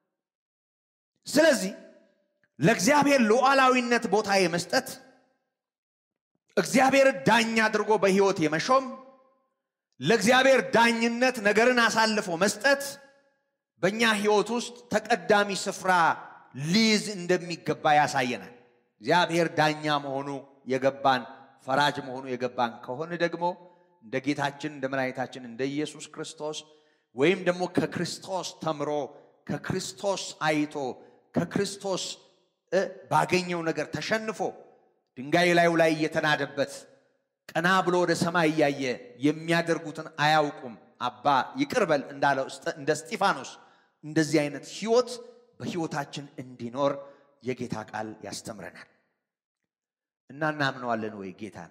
Speaker 2: ስለዚህ ለእግዚአብሔር ሉዓላዊነት ቦታ የመስጠት እግዚአብሔር ዳኛ አድርጎ በሕይወት የመሾም ለእግዚአብሔር ዳኝነት ነገርን አሳልፎ መስጠት በእኛ ሕይወት ውስጥ ተቀዳሚ ስፍራ ሊይዝ እንደሚገባ ያሳየናል። እግዚአብሔር ዳኛ መሆኑ የገባን ፈራጅ መሆኑ የገባን ከሆነ ደግሞ እንደ ጌታችን እንደ መድኃኒታችን እንደ ኢየሱስ ክርስቶስ ወይም ደግሞ ከክርስቶስ ተምሮ ከክርስቶስ አይቶ ከክርስቶስ ባገኘው ነገር ተሸንፎ ድንጋይ ላዩ ላይ እየተናደበት ቀና ብሎ ወደ ሰማይ እያየ የሚያደርጉትን አያውቁም አባ ይቅር በል እንዳለው እንደ እስጢፋኖስ እንደዚህ አይነት ሕይወት በሕይወታችን እንዲኖር የጌታ ቃል ያስተምረናል እና እናምነዋለን ወይ ጌታን?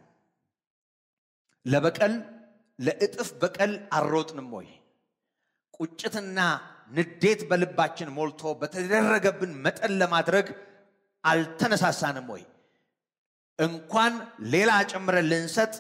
Speaker 2: ለበቀል ለእጥፍ በቀል አልሮጥንም ወይ? ቁጭትና ንዴት በልባችን ሞልቶ በተደረገብን መጠን ለማድረግ አልተነሳሳንም ወይ? እንኳን ሌላ ጨምረን ልንሰጥ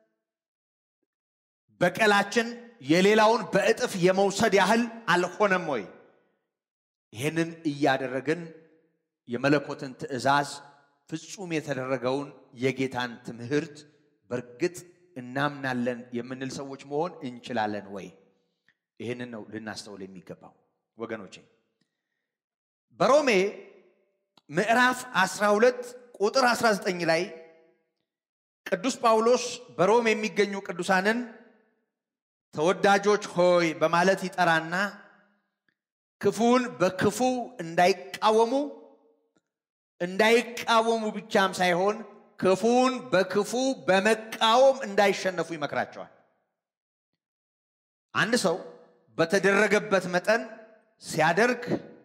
Speaker 2: በቀላችን የሌላውን በእጥፍ የመውሰድ ያህል አልሆነም ወይ? ይህንን እያደረግን የመለኮትን ትእዛዝ ፍጹም የተደረገውን የጌታን ትምህርት በእርግጥ እናምናለን የምንል ሰዎች መሆን እንችላለን ወይ? ይህንን ነው ልናስተውል የሚገባው ወገኖቼ። በሮሜ ምዕራፍ 12 ቁጥር 19 ላይ ቅዱስ ጳውሎስ በሮም የሚገኙ ቅዱሳንን ተወዳጆች ሆይ በማለት ይጠራና ክፉን በክፉ እንዳይቃወሙ እንዳይቃወሙ ብቻም ሳይሆን ክፉን በክፉ በመቃወም እንዳይሸነፉ ይመክራቸዋል። አንድ ሰው በተደረገበት መጠን ሲያደርግ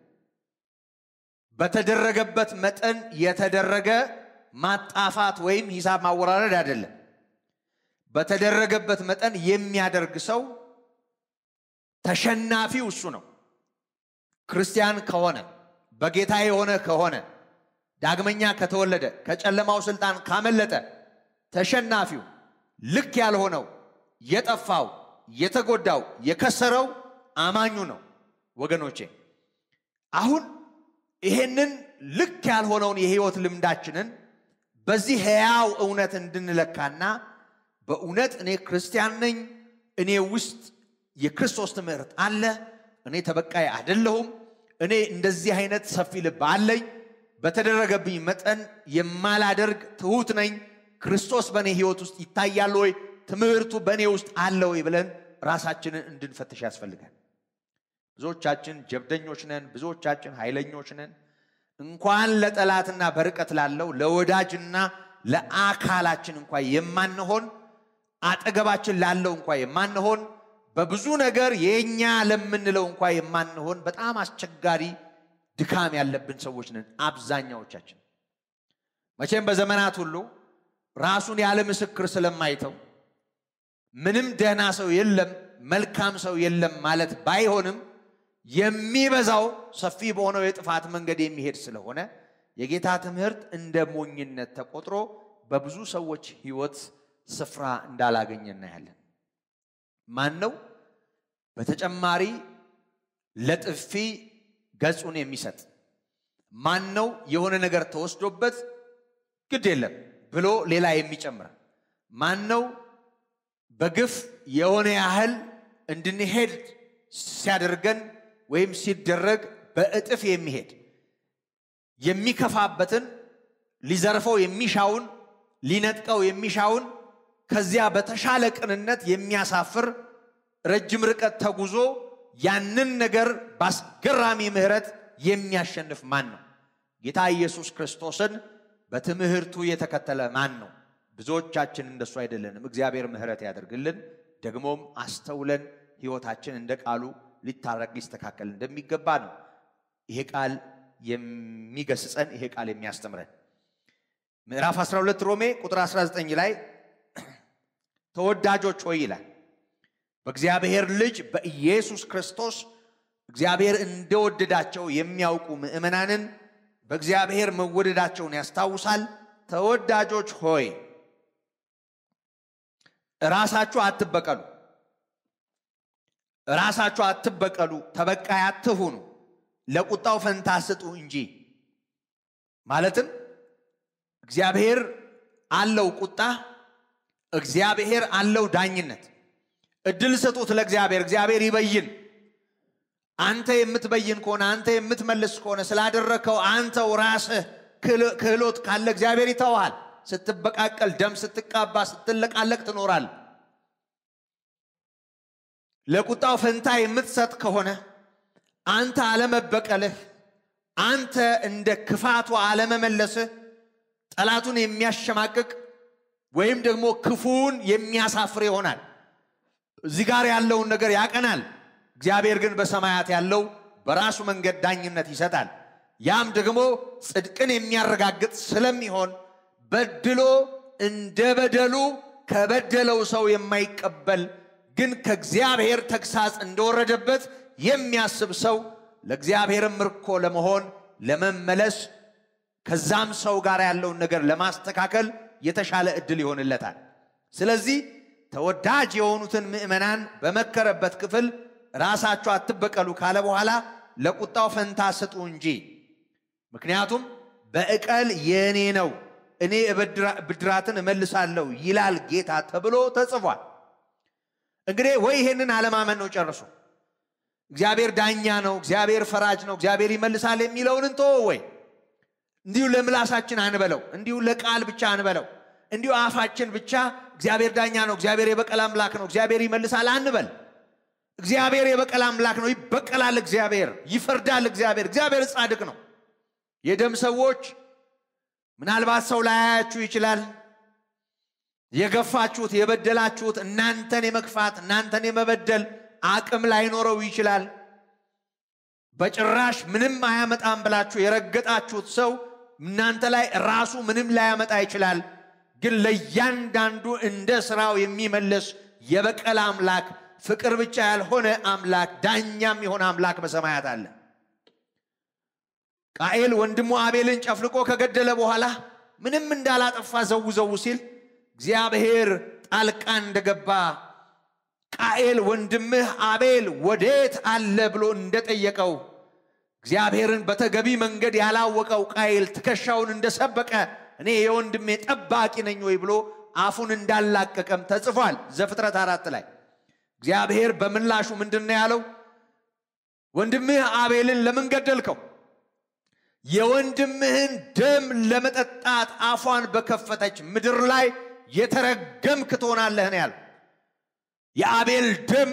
Speaker 2: በተደረገበት መጠን የተደረገ ማጣፋት ወይም ሂሳብ ማወራረድ አይደለም። በተደረገበት መጠን የሚያደርግ ሰው ተሸናፊው እሱ ነው። ክርስቲያን ከሆነ በጌታ የሆነ ከሆነ ዳግመኛ ከተወለደ ከጨለማው ስልጣን ካመለጠ ተሸናፊው ልክ ያልሆነው የጠፋው የተጎዳው የከሰረው አማኙ ነው። ወገኖቼ አሁን ይሄንን ልክ ያልሆነውን የህይወት ልምዳችንን በዚህ ሕያው እውነት እንድንለካና በእውነት እኔ ክርስቲያን ነኝ፣ እኔ ውስጥ የክርስቶስ ትምህርት አለ፣ እኔ ተበቃይ አይደለሁም፣ እኔ እንደዚህ አይነት ሰፊ ልብ አለኝ፣ በተደረገብኝ መጠን የማላደርግ ትሑት ነኝ፣ ክርስቶስ በእኔ ሕይወት ውስጥ ይታያል ወይ፣ ትምህርቱ በእኔ ውስጥ አለ ወይ ብለን ራሳችንን እንድንፈትሽ ያስፈልጋል። ብዙዎቻችን ጀብደኞች ነን። ብዙዎቻችን ኃይለኞች ነን። እንኳን ለጠላትና በርቀት ላለው ለወዳጅና ለአካላችን እንኳ የማንሆን አጠገባችን ላለው እንኳ የማንሆን በብዙ ነገር የኛ ለምንለው እንኳ የማንሆን በጣም አስቸጋሪ ድካም ያለብን ሰዎች ነን አብዛኛዎቻችን። መቼም በዘመናት ሁሉ ራሱን ያለ ምስክር ስለማይተው ምንም ደህና ሰው የለም መልካም ሰው የለም ማለት ባይሆንም የሚበዛው ሰፊ በሆነው የጥፋት መንገድ የሚሄድ ስለሆነ የጌታ ትምህርት እንደ ሞኝነት ተቆጥሮ በብዙ ሰዎች ሕይወት ስፍራ እንዳላገኘ እናያለን። ማን ነው በተጨማሪ ለጥፊ ገጹን የሚሰጥ? ማን ነው የሆነ ነገር ተወስዶበት ግድ የለም ብሎ ሌላ የሚጨምር? ማን ነው በግፍ የሆነ ያህል እንድንሄድ ሲያደርገን ወይም ሲደረግ በእጥፍ የሚሄድ የሚከፋበትን ሊዘርፈው የሚሻውን ሊነጥቀው የሚሻውን ከዚያ በተሻለ ቅንነት የሚያሳፍር ረጅም ርቀት ተጉዞ ያንን ነገር በአስገራሚ ምሕረት የሚያሸንፍ ማን ነው? ጌታ ኢየሱስ ክርስቶስን በትምህርቱ የተከተለ ማን ነው? ብዙዎቻችን እንደሱ አይደለንም። እግዚአብሔር ምሕረት ያደርግልን። ደግሞም አስተውለን ሕይወታችን እንደ ቃሉ ሊታረቅ ሊስተካከል እንደሚገባ ነው ይሄ ቃል የሚገስጸን፣ ይሄ ቃል የሚያስተምረን። ምዕራፍ 12 ሮሜ ቁጥር 19 ላይ ተወዳጆች ሆይ ይላል በእግዚአብሔር ልጅ በኢየሱስ ክርስቶስ እግዚአብሔር እንደወደዳቸው የሚያውቁ ምዕመናንን በእግዚአብሔር መወደዳቸውን ያስታውሳል። ተወዳጆች ሆይ ራሳችሁ አትበቀሉ፣ ራሳችሁ አትበቀሉ፣ ተበቃይ አትሁኑ፣ ለቁጣው ፈንታ ስጡ እንጂ። ማለትም እግዚአብሔር አለው ቁጣ፣ እግዚአብሔር አለው ዳኝነት። እድል ስጡት ለእግዚአብሔር፣ እግዚአብሔር ይበይን። አንተ የምትበይን ከሆነ አንተ የምትመልስ ከሆነ ስላደረግከው አንተው ራስህ ክህሎት ካለ እግዚአብሔር ይተውሃል። ስትበቃቀል፣ ደም ስትቃባ፣ ስትለቃለቅ ትኖራል። ለቁጣው ፈንታ የምትሰጥ ከሆነ አንተ አለመበቀልህ፣ አንተ እንደ ክፋቱ አለመመለስህ ጠላቱን የሚያሸማቅቅ ወይም ደግሞ ክፉውን የሚያሳፍር ይሆናል። እዚህ ጋር ያለውን ነገር ያቀናል። እግዚአብሔር ግን በሰማያት ያለው በራሱ መንገድ ዳኝነት ይሰጣል። ያም ደግሞ ጽድቅን የሚያረጋግጥ ስለሚሆን በድሎ እንደ በደሉ ከበደለው ሰው የማይቀበል ግን ከእግዚአብሔር ተግሳጽ እንደወረደበት የሚያስብ ሰው ለእግዚአብሔርም ምርኮ ለመሆን ለመመለስ ከዛም ሰው ጋር ያለውን ነገር ለማስተካከል የተሻለ ዕድል ይሆንለታል። ስለዚህ ተወዳጅ የሆኑትን ምዕመናን በመከረበት ክፍል ራሳችሁ አትበቀሉ ካለ በኋላ ለቁጣው ፈንታ ስጡ እንጂ፣ ምክንያቱም በዕቀል የእኔ ነው፣ እኔ ብድራትን እመልሳለሁ ይላል ጌታ ተብሎ ተጽፏል። እንግዲህ ወይ ይሄንን አለማመን ነው ጨርሶ። እግዚአብሔር ዳኛ ነው፣ እግዚአብሔር ፈራጅ ነው፣ እግዚአብሔር ይመልሳል የሚለውን እንቶ ወይ እንዲሁ ለምላሳችን አንበለው፣ እንዲሁ ለቃል ብቻ አንበለው፣ እንዲሁ አፋችን ብቻ እግዚአብሔር ዳኛ ነው፣ እግዚአብሔር የበቀል አምላክ ነው፣ እግዚአብሔር ይመልሳል አንበል። እግዚአብሔር የበቀል አምላክ ነው፣ ይበቀላል። እግዚአብሔር ይፈርዳል። እግዚአብሔር እግዚአብሔር ጻድቅ ነው። የደም ሰዎች ምናልባት ሰው ላያያችሁ ይችላል። የገፋችሁት የበደላችሁት እናንተን የመግፋት እናንተን የመበደል አቅም ላይኖረው ይችላል። በጭራሽ ምንም አያመጣም ብላችሁ የረገጣችሁት ሰው እናንተ ላይ ራሱ ምንም ላያመጣ ይችላል። ግን ለእያንዳንዱ እንደ ስራው የሚመልስ የበቀል አምላክ፣ ፍቅር ብቻ ያልሆነ አምላክ፣ ዳኛም የሆነ አምላክ በሰማያት አለ። ቃኤል ወንድሙ አቤልን ጨፍልቆ ከገደለ በኋላ ምንም እንዳላጠፋ ዘው ዘው ሲል እግዚአብሔር ጣልቃ እንደገባ ቃኤል ወንድምህ አቤል ወዴት አለ ብሎ እንደጠየቀው እግዚአብሔርን በተገቢ መንገድ ያላወቀው ቃኤል ትከሻውን እንደሰበቀ እኔ የወንድሜ ጠባቂ ነኝ ወይ ብሎ አፉን እንዳላቀቀም ተጽፏል ዘፍጥረት አራት ላይ እግዚአብሔር በምላሹ ምንድን ነው ያለው ወንድምህ አቤልን ለምን ገደልከው የወንድምህን ደም ለመጠጣት አፏን በከፈተች ምድር ላይ የተረገምክ ትሆናለህ ነው ያለው የአቤል ደም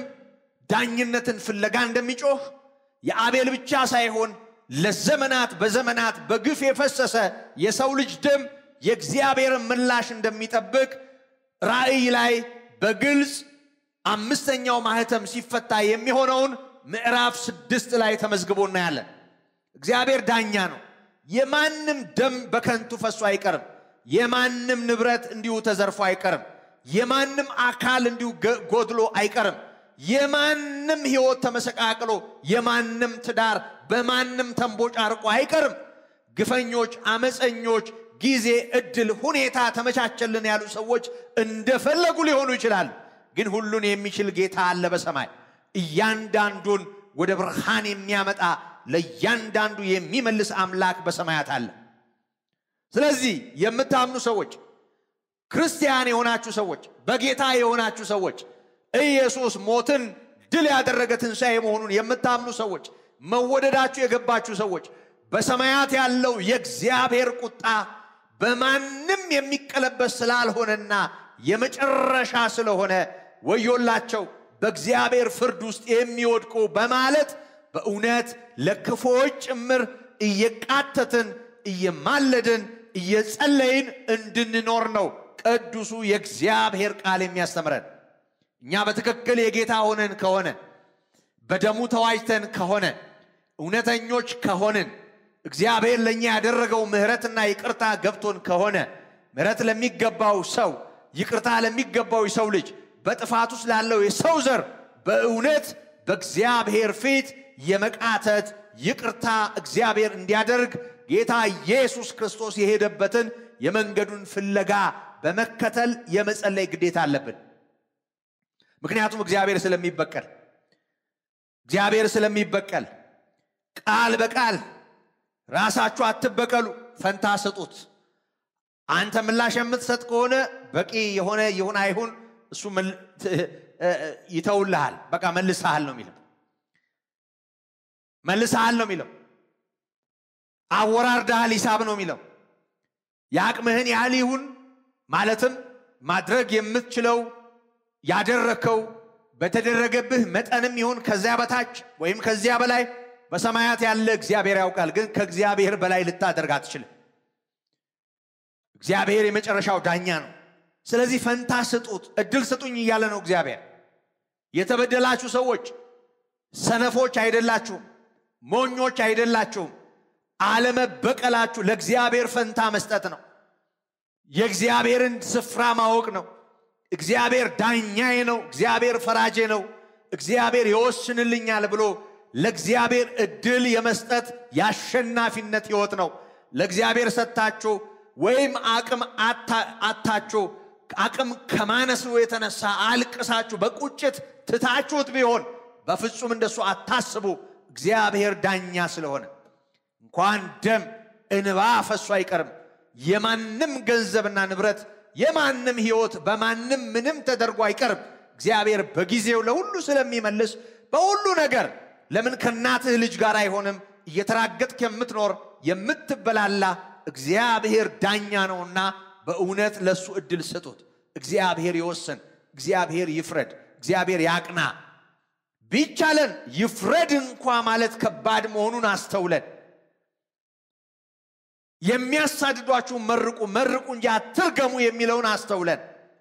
Speaker 2: ዳኝነትን ፍለጋ እንደሚጮህ የአቤል ብቻ ሳይሆን ለዘመናት በዘመናት በግፍ የፈሰሰ የሰው ልጅ ደም የእግዚአብሔርን ምላሽ እንደሚጠብቅ ራእይ ላይ በግልጽ አምስተኛው ማህተም ሲፈታ የሚሆነውን ምዕራፍ ስድስት ላይ ተመዝግቦ እናያለን። እግዚአብሔር ዳኛ ነው። የማንም ደም በከንቱ ፈሶ አይቀርም። የማንም ንብረት እንዲሁ ተዘርፎ አይቀርም። የማንም አካል እንዲሁ ገ- ጎድሎ አይቀርም። የማንም ሕይወት ተመሰቃቅሎ የማንም ትዳር በማንም ተንቦጫርቆ አይቀርም። ግፈኞች፣ አመፀኞች፣ ጊዜ፣ እድል፣ ሁኔታ ተመቻቸልን ያሉ ሰዎች እንደፈለጉ ሊሆኑ ይችላል። ግን ሁሉን የሚችል ጌታ አለ በሰማይ እያንዳንዱን ወደ ብርሃን የሚያመጣ ለእያንዳንዱ የሚመልስ አምላክ በሰማያት አለ። ስለዚህ የምታምኑ ሰዎች ክርስቲያን የሆናችሁ ሰዎች በጌታ የሆናችሁ ሰዎች ኢየሱስ ሞትን ድል ያደረገ ትንሣኤ መሆኑን የምታምኑ ሰዎች መወደዳችሁ የገባችሁ ሰዎች በሰማያት ያለው የእግዚአብሔር ቁጣ በማንም የሚቀለበስ ስላልሆነና የመጨረሻ ስለሆነ ወዮላቸው በእግዚአብሔር ፍርድ ውስጥ የሚወድቁ በማለት በእውነት ለክፎች ጭምር እየቃተትን እየማለድን እየጸለይን እንድንኖር ነው ቅዱሱ የእግዚአብሔር ቃል የሚያስተምረን። እኛ በትክክል የጌታ ሆነን ከሆነ በደሙ ተዋጅተን ከሆነ እውነተኞች ከሆንን እግዚአብሔር ለእኛ ያደረገው ምሕረትና ይቅርታ ገብቶን ከሆነ ምሕረት ለሚገባው ሰው ይቅርታ ለሚገባው የሰው ልጅ በጥፋት ውስጥ ላለው የሰው ዘር በእውነት በእግዚአብሔር ፊት የመቃተት ይቅርታ እግዚአብሔር እንዲያደርግ ጌታ ኢየሱስ ክርስቶስ የሄደበትን የመንገዱን ፍለጋ በመከተል የመጸለይ ግዴታ አለብን። ምክንያቱም እግዚአብሔር ስለሚበቀል እግዚአብሔር ስለሚበቀል ቃል በቃል ራሳችሁ አትበቀሉ፣ ፈንታ ስጡት። አንተ ምላሽ የምትሰጥ ከሆነ በቂ የሆነ ይሁን አይሁን እሱ መል- ት- እ- እ- ይተውልሃል። በቃ መልሰሃል ነው የሚለው መልሰሃል ነው የሚለው አወራርደሃል ሂሳብ ነው የሚለው የአቅምህን ያህል ይሁን ማለትም ማድረግ የምትችለው ያደረከው በተደረገብህ መጠንም ይሁን ከዚያ በታች ወይም ከዚያ በላይ በሰማያት ያለ እግዚአብሔር ያውቃል። ግን ከእግዚአብሔር በላይ ልታደርግ አትችልም። እግዚአብሔር የመጨረሻው ዳኛ ነው። ስለዚህ ፈንታ ስጡት፣ እድል ስጡኝ እያለ ነው እግዚአብሔር። የተበደላችሁ ሰዎች ሰነፎች አይደላችሁም፣ ሞኞች አይደላችሁም። አለመበቀላችሁ ለእግዚአብሔር ፈንታ መስጠት ነው። የእግዚአብሔርን ስፍራ ማወቅ ነው። እግዚአብሔር ዳኛዬ ነው፣ እግዚአብሔር ፈራጄ ነው፣ እግዚአብሔር ይወስንልኛል ብሎ ለእግዚአብሔር እድል የመስጠት የአሸናፊነት ሕይወት ነው። ለእግዚአብሔር ሰጥታችሁ ወይም አቅም አታ- አታችሁ አቅም ከማነሱ የተነሳ አልቅሳችሁ በቁጭት ትታችሁት ቢሆን በፍጹም እንደሱ አታስቡ። እግዚአብሔር ዳኛ ስለሆነ እንኳን ደም እንባ ፈሶ አይቀርም። የማንም ገንዘብና ንብረት የማንም ሕይወት በማንም ምንም ተደርጎ አይቀርም። እግዚአብሔር በጊዜው ለሁሉ ስለሚመልስ በሁሉ ነገር ለምን ከእናትህ ልጅ ጋር አይሆንም? እየተራገጥክ የምትኖር የምትበላላ እግዚአብሔር ዳኛ ነውና በእውነት ለእሱ እድል ስጡት። እግዚአብሔር ይወስን፣ እግዚአብሔር ይፍረድ፣ እግዚአብሔር ያቅና። ቢቻለን ይፍረድ እንኳ ማለት ከባድ መሆኑን አስተውለን የሚያሳድዷችሁ መርቁ መርቁ እንጂ አትርገሙ የሚለውን አስተውለን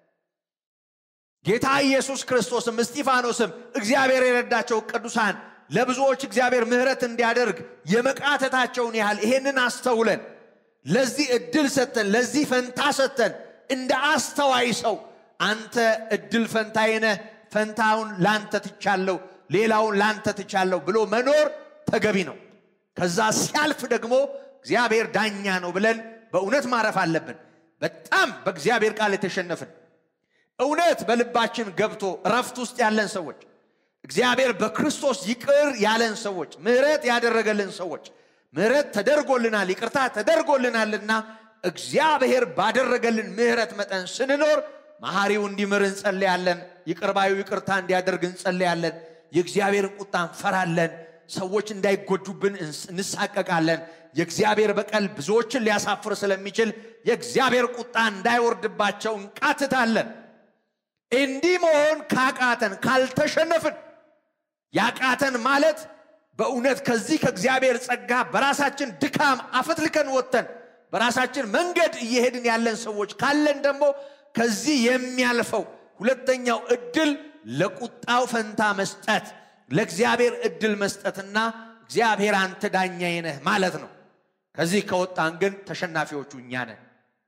Speaker 2: ጌታ ኢየሱስ ክርስቶስም እስጢፋኖስም እግዚአብሔር የረዳቸው ቅዱሳን ለብዙዎች እግዚአብሔር ምሕረት እንዲያደርግ የመቃተታቸውን ያህል ይሄንን አስተውለን ለዚህ እድል ሰጥተን ለዚህ ፈንታ ሰጥተን እንደ አስተዋይ ሰው አንተ እድል ፈንታዬ ነህ፣ ፈንታውን ላንተ ትቻለሁ፣ ሌላውን ላንተ ትቻለሁ ብሎ መኖር ተገቢ ነው። ከዛ ሲያልፍ ደግሞ እግዚአብሔር ዳኛ ነው ብለን በእውነት ማረፍ አለብን። በጣም በእግዚአብሔር ቃል የተሸነፍን እውነት በልባችን ገብቶ እረፍት ውስጥ ያለን ሰዎች እግዚአብሔር በክርስቶስ ይቅር ያለን ሰዎች ምሕረት ያደረገልን ሰዎች ምሕረት ተደርጎልናል፣ ይቅርታ ተደርጎልናልና እግዚአብሔር ባደረገልን ምሕረት መጠን ስንኖር መሐሪው እንዲምር እንጸልያለን። ይቅርባዩ ይቅርታ እንዲያደርግ እንጸልያለን። የእግዚአብሔርን ቁጣ እንፈራለን። ሰዎች እንዳይጎዱብን እንሳቀቃለን። የእግዚአብሔር በቀል ብዙዎችን ሊያሳፍር ስለሚችል የእግዚአብሔር ቁጣ እንዳይወርድባቸው እንቃትታለን። እንዲህ መሆን ካቃተን ካልተሸነፍን ያቃተን ማለት በእውነት ከዚህ ከእግዚአብሔር ጸጋ በራሳችን ድካም አፈትልከን ወጥተን በራሳችን መንገድ እየሄድን ያለን ሰዎች ካለን ደግሞ ከዚህ የሚያልፈው ሁለተኛው እድል ለቁጣው ፈንታ መስጠት፣ ለእግዚአብሔር እድል መስጠትና እግዚአብሔር አንተ ዳኛዬ ነህ ማለት ነው። ከዚህ ከወጣን ግን ተሸናፊዎቹ እኛ ነን።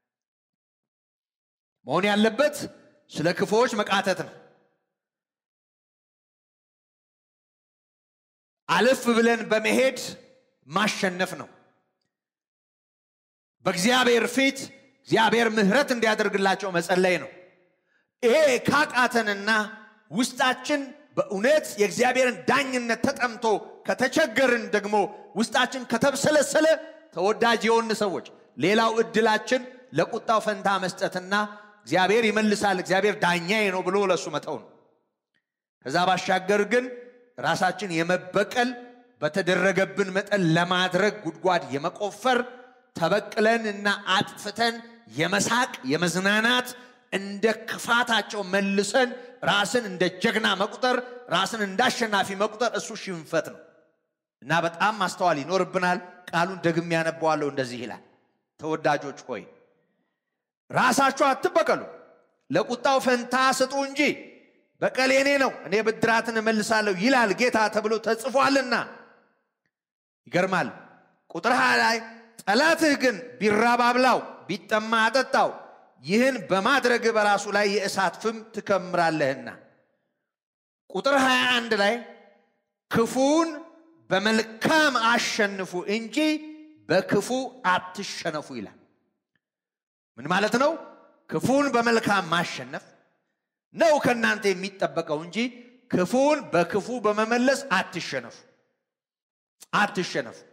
Speaker 2: መሆን ያለበት ስለ ክፉዎች መቃተት ነው። አለፍ ብለን በመሄድ ማሸነፍ ነው። በእግዚአብሔር ፊት እግዚአብሔር ምሕረት እንዲያደርግላቸው መጸለይ ነው። ይሄ ካቃተንና ውስጣችን በእውነት የእግዚአብሔርን ዳኝነት ተጠምቶ ከተቸገርን ደግሞ ውስጣችን ከተብሰለሰለ ተወዳጅ የሆን ሰዎች ሌላው እድላችን ለቁጣው ፈንታ መስጠትና እግዚአብሔር ይመልሳል፣ እግዚአብሔር ዳኛዬ ነው ብሎ ለእሱ መተው ነው። ከዛ ባሻገር ግን ራሳችን የመበቀል በተደረገብን መጠን ለማድረግ ጉድጓድ የመቆፈር ተበቅለን እና አጥፍተን የመሳቅ የመዝናናት እንደ ክፋታቸው መልሰን ራስን እንደ ጀግና መቁጠር ራስን እንደ አሸናፊ መቁጠር እሱ ሽንፈት ነው እና በጣም ማስተዋል ይኖርብናል። ቃሉን ደግሜ ያነበዋለሁ። እንደዚህ ይላል፣ ተወዳጆች ሆይ ራሳችሁ አትበቀሉ፣ ለቁጣው ፈንታ ስጡ እንጂ በቀል የኔ ነው፣ እኔ ብድራትን እመልሳለሁ ይላል ጌታ ተብሎ ተጽፏልና። ይገርማል። ቁጥር ሀያ ላይ ጠላትህ ግን ቢራብ አብላው፣ ቢጠማ አጠጣው፣ ይህን በማድረግ በራሱ ላይ የእሳት ፍም ትከምራለህና። ቁጥር 21 ላይ ክፉን በመልካም አሸንፉ እንጂ በክፉ አትሸነፉ ይላል። ምን ማለት ነው? ክፉን በመልካም ማሸነፍ ነው ከእናንተ የሚጠበቀው እንጂ ክፉን በክፉ በመመለስ አትሸነፉ አትሸነፉ።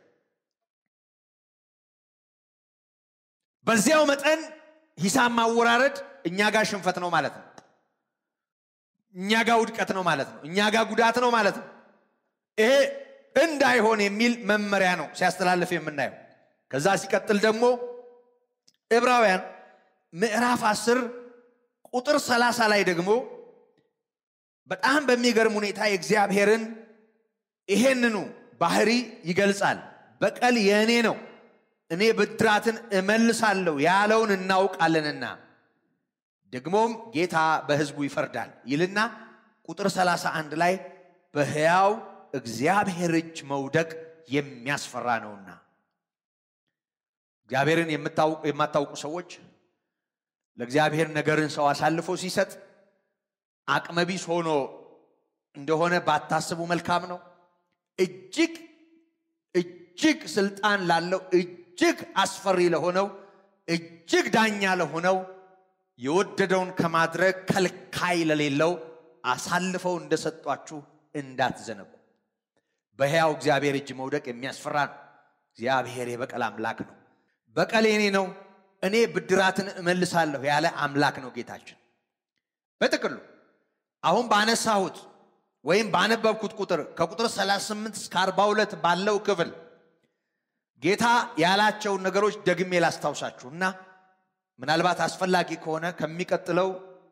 Speaker 2: በዚያው መጠን ሂሳብ ማወራረድ እኛ ጋር ሽንፈት ነው ማለት ነው። እኛ ጋር ውድቀት ነው ማለት ነው። እኛ ጋር ጉዳት ነው ማለት ነው። ይሄ እንዳይሆን የሚል መመሪያ ነው ሲያስተላልፍ የምናየው። ከዛ ሲቀጥል ደግሞ ዕብራውያን ምዕራፍ አስር ቁጥር ሰላሳ ላይ ደግሞ በጣም በሚገርም ሁኔታ የእግዚአብሔርን ይሄንኑ ባህሪ ይገልጻል። በቀል የእኔ ነው እኔ ብድራትን እመልሳለሁ ያለውን እናውቃለንና ደግሞም ጌታ በሕዝቡ ይፈርዳል ይልና ቁጥር 31 ላይ በሕያው እግዚአብሔር እጅ መውደቅ የሚያስፈራ ነውና። እግዚአብሔርን የማታውቁ ሰዎች ለእግዚአብሔር ነገርን ሰው አሳልፎ ሲሰጥ አቅመቢስ ሆኖ እንደሆነ ባታስቡ መልካም ነው። እጅግ እጅግ ስልጣን ላለው እጅግ አስፈሪ ለሆነው እጅግ ዳኛ ለሆነው የወደደውን ከማድረግ ከልካይ ለሌለው አሳልፈው እንደሰጧችሁ እንዳትዘነጉ። በሕያው እግዚአብሔር እጅ መውደቅ የሚያስፈራ ነው። እግዚአብሔር የበቀል አምላክ ነው። በቀል የኔ ነው፣ እኔ ብድራትን እመልሳለሁ ያለ አምላክ ነው ጌታችን። በጥቅሉ አሁን ባነሳሁት ወይም ባነበብኩት ቁጥር ከቁጥር 38 እስከ 42 ባለው ክፍል ጌታ ያላቸውን ነገሮች ደግሜ ላስታውሳችሁ እና ምናልባት አስፈላጊ ከሆነ ከሚቀጥለው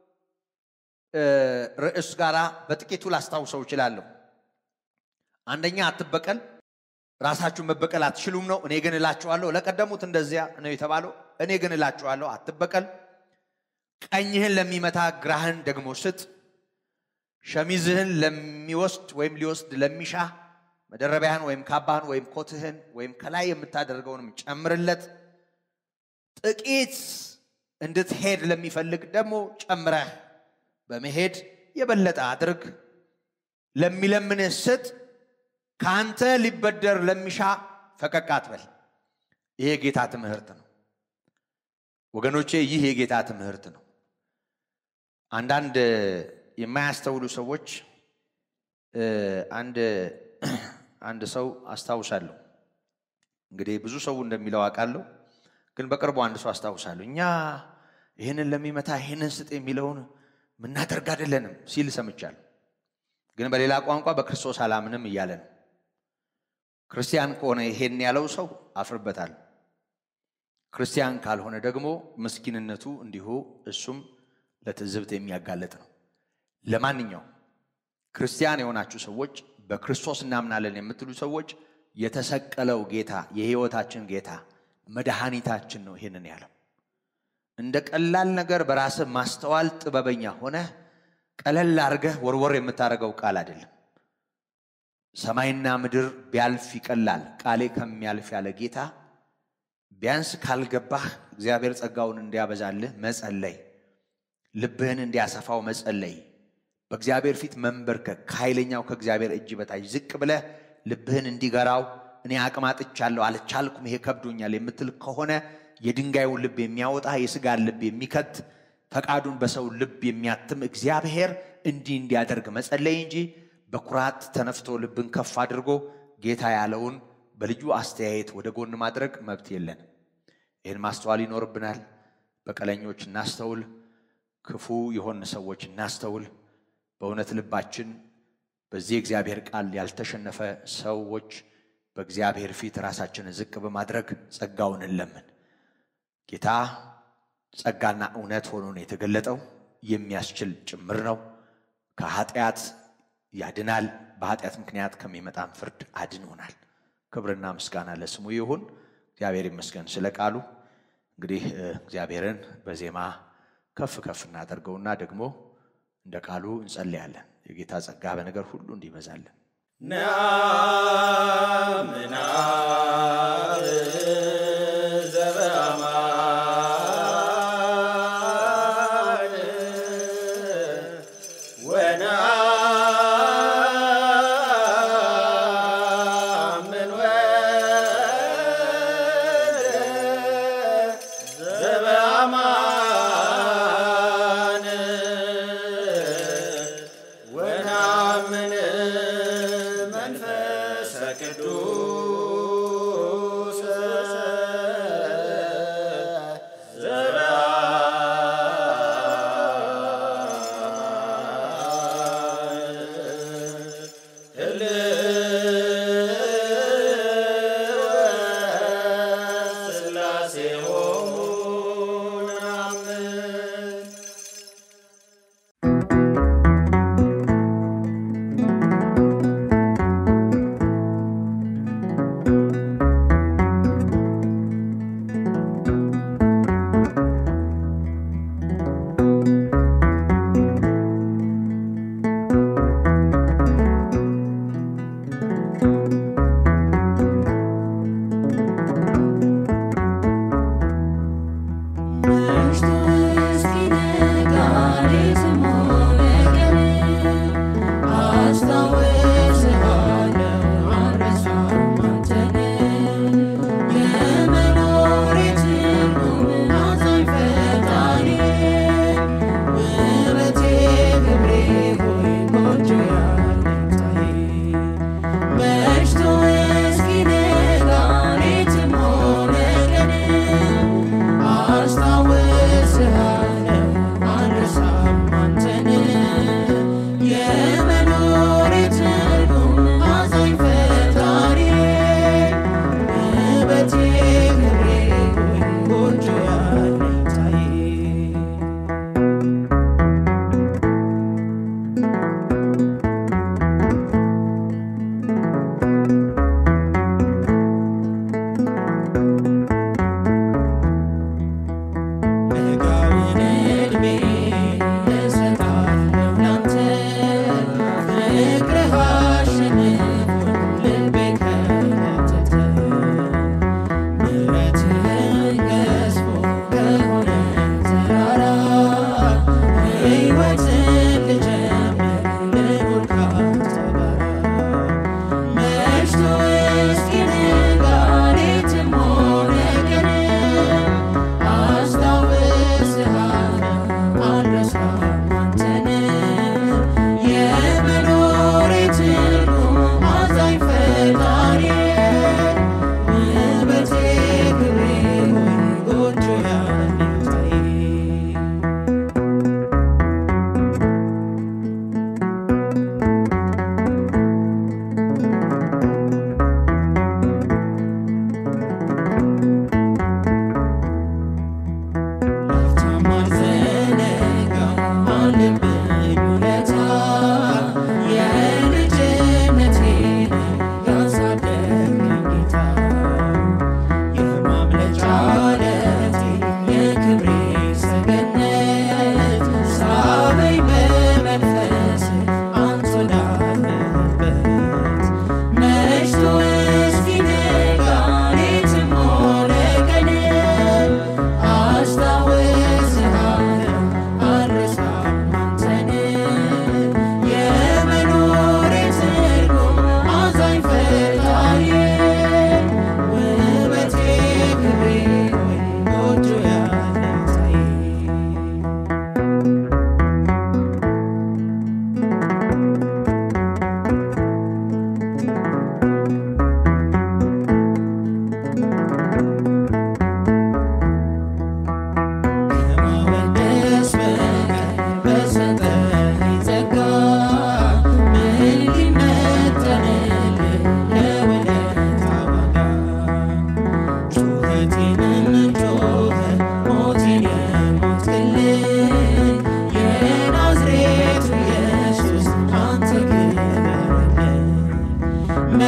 Speaker 2: ርዕስ ጋር በጥቂቱ ላስታውሰው እችላለሁ። አንደኛ አትበቀል፣ ራሳችሁን መበቀል አትችሉም ነው። እኔ ግን እላችኋለሁ፣ ለቀደሙት እንደዚያ ነው የተባለው። እኔ ግን እላችኋለሁ አትበቀል፣ ቀኝህን ለሚመታ ግራህን ደግሞ ስጥ፣ ሸሚዝህን ለሚወስድ ወይም ሊወስድ ለሚሻ መደረቢያህን ወይም ካባህን ወይም ኮትህን ወይም ከላይ የምታደርገውንም ጨምርለት። ጥቂት እንድትሄድ ለሚፈልግ ደግሞ ጨምረህ በመሄድ የበለጠ አድርግ። ለሚለምንህ ስጥ፣ ከአንተ ሊበደር ለሚሻ ፈቀቅ አትበል። ይህ የጌታ ትምህርት ነው ወገኖቼ፣ ይህ የጌታ ትምህርት ነው። አንዳንድ የማያስተውሉ ሰዎች አንድ አንድ ሰው አስታውሳለሁ። እንግዲህ ብዙ ሰው እንደሚለው አውቃለሁ። ግን በቅርቡ አንድ ሰው አስታውሳለሁ እኛ ይህንን ለሚመታ ይህንን ስጥ የሚለውን ምናደርግ አይደለንም ሲል ሰምቻለሁ። ግን በሌላ ቋንቋ በክርስቶስ አላምንም እያለ ነው። ክርስቲያን ከሆነ ይሄን ያለው ሰው አፍርበታል። ክርስቲያን ካልሆነ ደግሞ ምስኪንነቱ እንዲሁ እሱም ለትዝብት የሚያጋለጥ ነው። ለማንኛውም ክርስቲያን የሆናችሁ ሰዎች በክርስቶስ እናምናለን የምትሉ ሰዎች የተሰቀለው ጌታ የሕይወታችን ጌታ መድኃኒታችን ነው። ይህንን ያለው እንደ ቀላል ነገር በራስህ ማስተዋል ጥበበኛ ሆነ ቀለል አድርገህ ወርወር የምታደርገው ቃል አይደለም። ሰማይና ምድር ቢያልፍ ይቀላል ቃሌ ከሚያልፍ ያለ ጌታ ቢያንስ ካልገባህ እግዚአብሔር ጸጋውን እንዲያበዛልህ መጸለይ፣ ልብህን እንዲያሰፋው መጸለይ፣ በእግዚአብሔር ፊት መንበርከክ፣ ከኃይለኛው ከእግዚአብሔር እጅ በታች ዝቅ ብለህ ልብህን እንዲገራው እኔ አቅማጥቻለሁ፣ አልቻልኩም፣ ይሄ ከብዶኛል የምትል ከሆነ የድንጋዩን ልብ የሚያወጣ የስጋን ልብ የሚከት ፈቃዱን በሰው ልብ የሚያትም እግዚአብሔር እንዲህ እንዲያደርግ መጸለይ እንጂ በኩራት ተነፍቶ ልብን ከፍ አድርጎ ጌታ ያለውን በልዩ አስተያየት ወደ ጎን ማድረግ መብት የለን። ይህን ማስተዋል ይኖርብናል። በቀለኞች እናስተውል፣ ክፉ የሆን ሰዎች እናስተውል። በእውነት ልባችን በዚህ እግዚአብሔር ቃል ያልተሸነፈ ሰዎች በእግዚአብሔር ፊት ራሳችንን ዝቅ በማድረግ ጸጋውን እንለምን። ጌታ ጸጋና እውነት ሆኖ ነው የተገለጠው። የሚያስችል ጭምር ነው። ከኃጢአት ያድናል። በኃጢአት ምክንያት ከሚመጣም ፍርድ አድኖናል። ክብርና ምስጋና ለስሙ ይሁን። እግዚአብሔር ይመስገን ስለ ቃሉ። እንግዲህ እግዚአብሔርን በዜማ ከፍ ከፍ እናደርገውና ደግሞ እንደ ቃሉ እንጸልያለን። የጌታ ጸጋ በነገር ሁሉ እንዲበዛለን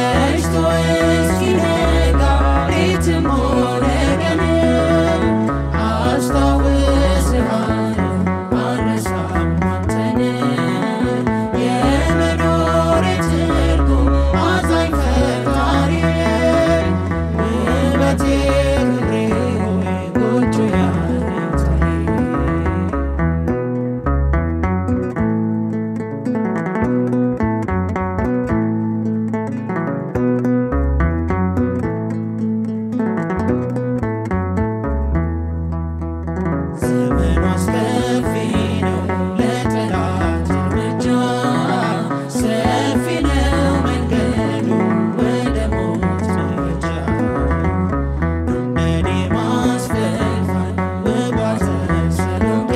Speaker 3: መሽቶ እስኪነጋ ሌትም ሆነ ቀን አስታውስሃለሁ አልረሳም አንተን የመኖሬ ትርጉም አዛኝ ፈጣሪ ውበቴ ክብሬ ሆይ ጎጆ ያለታዬ ዘመኑ አስከፊ ነው ለጠላት እርምጃ ሰፊ ነው መንገዱ ወደ ሞት መሄጃ እንደኔ ማስፈልፋል ውቧ ተሰሎንቄ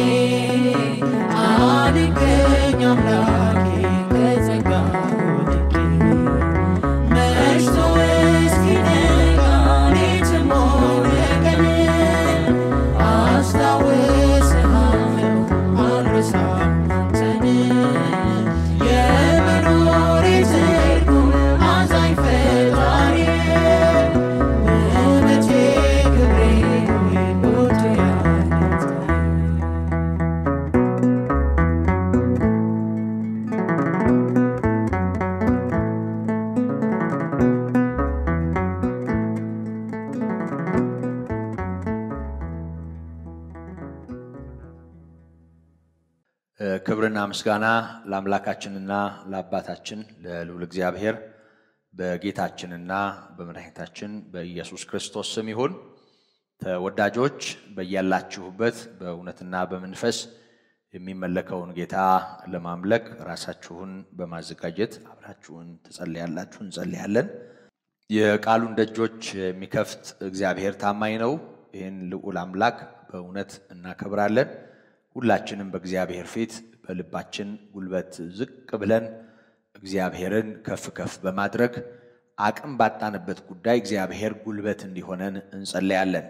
Speaker 3: አድንቀኝ አምላኬ ከጸጋ ወድቄ መሽቶ እስኪነጋ ሌትም ሆነ ቀን አስታውስሃለሁ አልረሳም አንተን የመኖሬ ትርጉም አዛኝ ፈጣሪ ውበቴ ክብሬ ሆይ ጎጆ ያለታዬ
Speaker 2: ክብርና ምስጋና ለአምላካችንና ለአባታችን ለልዑል እግዚአብሔር በጌታችንና በመድኃኒታችን በኢየሱስ ክርስቶስ ስም ይሁን። ተወዳጆች በያላችሁበት በእውነትና በመንፈስ የሚመለከውን ጌታ ለማምለክ ራሳችሁን በማዘጋጀት አብራችሁን ትጸልያላችሁ፣ እንጸልያለን። የቃሉን ደጆች የሚከፍት እግዚአብሔር ታማኝ ነው። ይህን ልዑል አምላክ በእውነት እናከብራለን። ሁላችንም በእግዚአብሔር ፊት በልባችን ጉልበት ዝቅ ብለን እግዚአብሔርን ከፍ ከፍ በማድረግ አቅም ባጣንበት ጉዳይ እግዚአብሔር ጉልበት እንዲሆነን እንጸለያለን።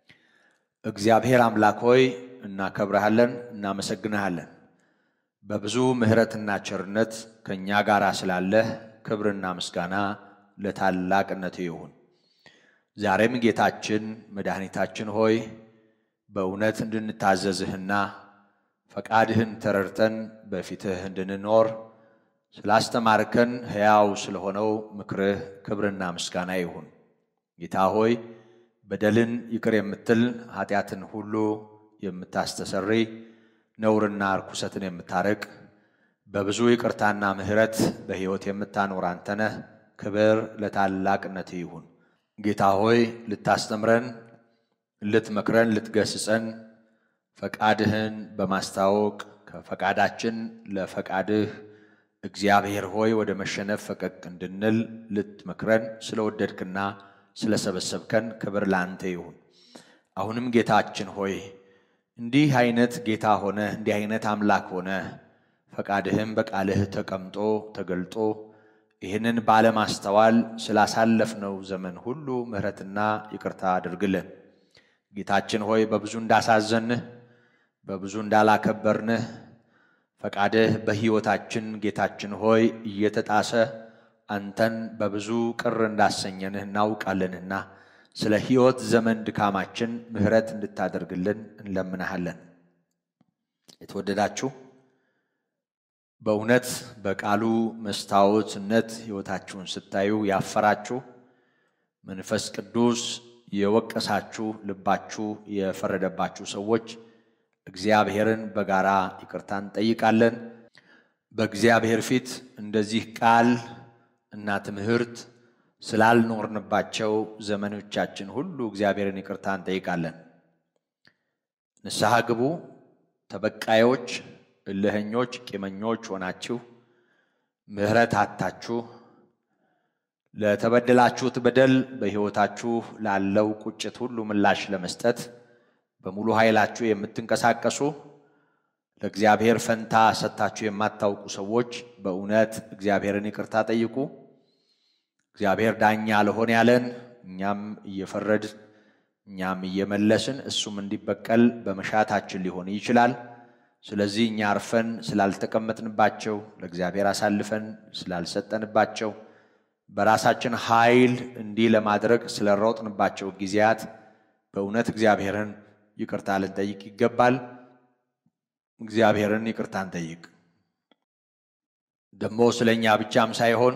Speaker 2: እግዚአብሔር አምላክ ሆይ እናከብረሃለን፣ እናመሰግንሃለን። በብዙ ምሕረትና ቸርነት ከእኛ ጋር ስላለህ ክብርና ምስጋና ለታላቅነት ይሁን። ዛሬም ጌታችን መድኃኒታችን ሆይ በእውነት እንድንታዘዝህና ፈቃድህን ተረድተን በፊትህ እንድንኖር ስላስተማርከን ሕያው ስለሆነው ምክርህ ክብርና ምስጋና ይሁን። ጌታ ሆይ በደልን ይቅር የምትል ኃጢአትን ሁሉ የምታስተሰሪ ነውርና ርኩሰትን የምታርቅ በብዙ ይቅርታና ምሕረት በሕይወት የምታኖር አንተ ነህ። ክብር ለታላቅነት ይሁን። ጌታ ሆይ ልታስተምረን፣ ልትመክረን፣ ልትገስጸን ፈቃድህን በማስታወቅ ከፈቃዳችን ለፈቃድህ እግዚአብሔር ሆይ ወደ መሸነፍ ፈቀቅ እንድንል ልትመክረን ስለወደድክና ስለሰበሰብከን ክብር ለአንተ ይሁን። አሁንም ጌታችን ሆይ እንዲህ አይነት ጌታ ሆነ እንዲህ አይነት አምላክ ሆነ ፈቃድህም በቃልህ ተቀምጦ ተገልጦ ይህንን ባለማስተዋል ስላሳለፍነው ዘመን ሁሉ ምሕረትና ይቅርታ አድርግልን። ጌታችን ሆይ በብዙ እንዳሳዘንህ በብዙ እንዳላከበርንህ ፈቃድህ በሕይወታችን ጌታችን ሆይ እየተጣሰ አንተን በብዙ ቅር እንዳሰኘንህ እናውቃለንና ስለ ሕይወት ዘመን ድካማችን ምሕረት እንድታደርግልን እንለምንሃለን። የተወደዳችሁ በእውነት በቃሉ መስታወትነት ሕይወታችሁን ስታዩ ያፈራችሁ መንፈስ ቅዱስ የወቀሳችሁ ልባችሁ የፈረደባችሁ ሰዎች እግዚአብሔርን በጋራ ይቅርታ እንጠይቃለን። በእግዚአብሔር ፊት እንደዚህ ቃል እና ትምህርት ስላልኖርንባቸው ዘመኖቻችን ሁሉ እግዚአብሔርን ይቅርታ እንጠይቃለን። ንስሐ ግቡ። ተበቃዮች፣ እልኸኞች፣ ቂመኞች ሆናችሁ ምሕረት አታችሁ ለተበደላችሁት በደል በሕይወታችሁ ላለው ቁጭት ሁሉ ምላሽ ለመስጠት በሙሉ ኃይላችሁ የምትንቀሳቀሱ ለእግዚአብሔር ፈንታ ሰጥታችሁ የማታውቁ ሰዎች በእውነት እግዚአብሔርን ይቅርታ ጠይቁ። እግዚአብሔር ዳኛ ለሆን ያለን እኛም እየፈረድ እኛም እየመለስን እሱም እንዲበቀል በመሻታችን ሊሆን ይችላል። ስለዚህ እኛ አርፈን ስላልተቀመጥንባቸው ለእግዚአብሔር አሳልፈን ስላልሰጠንባቸው በራሳችን ኃይል እንዲህ ለማድረግ ስለሮጥንባቸው ጊዜያት በእውነት እግዚአብሔርን ይቅርታ ልንጠይቅ ይገባል። እግዚአብሔርን ይቅርታ እንጠይቅ። ደግሞ ስለ እኛ ብቻም ሳይሆን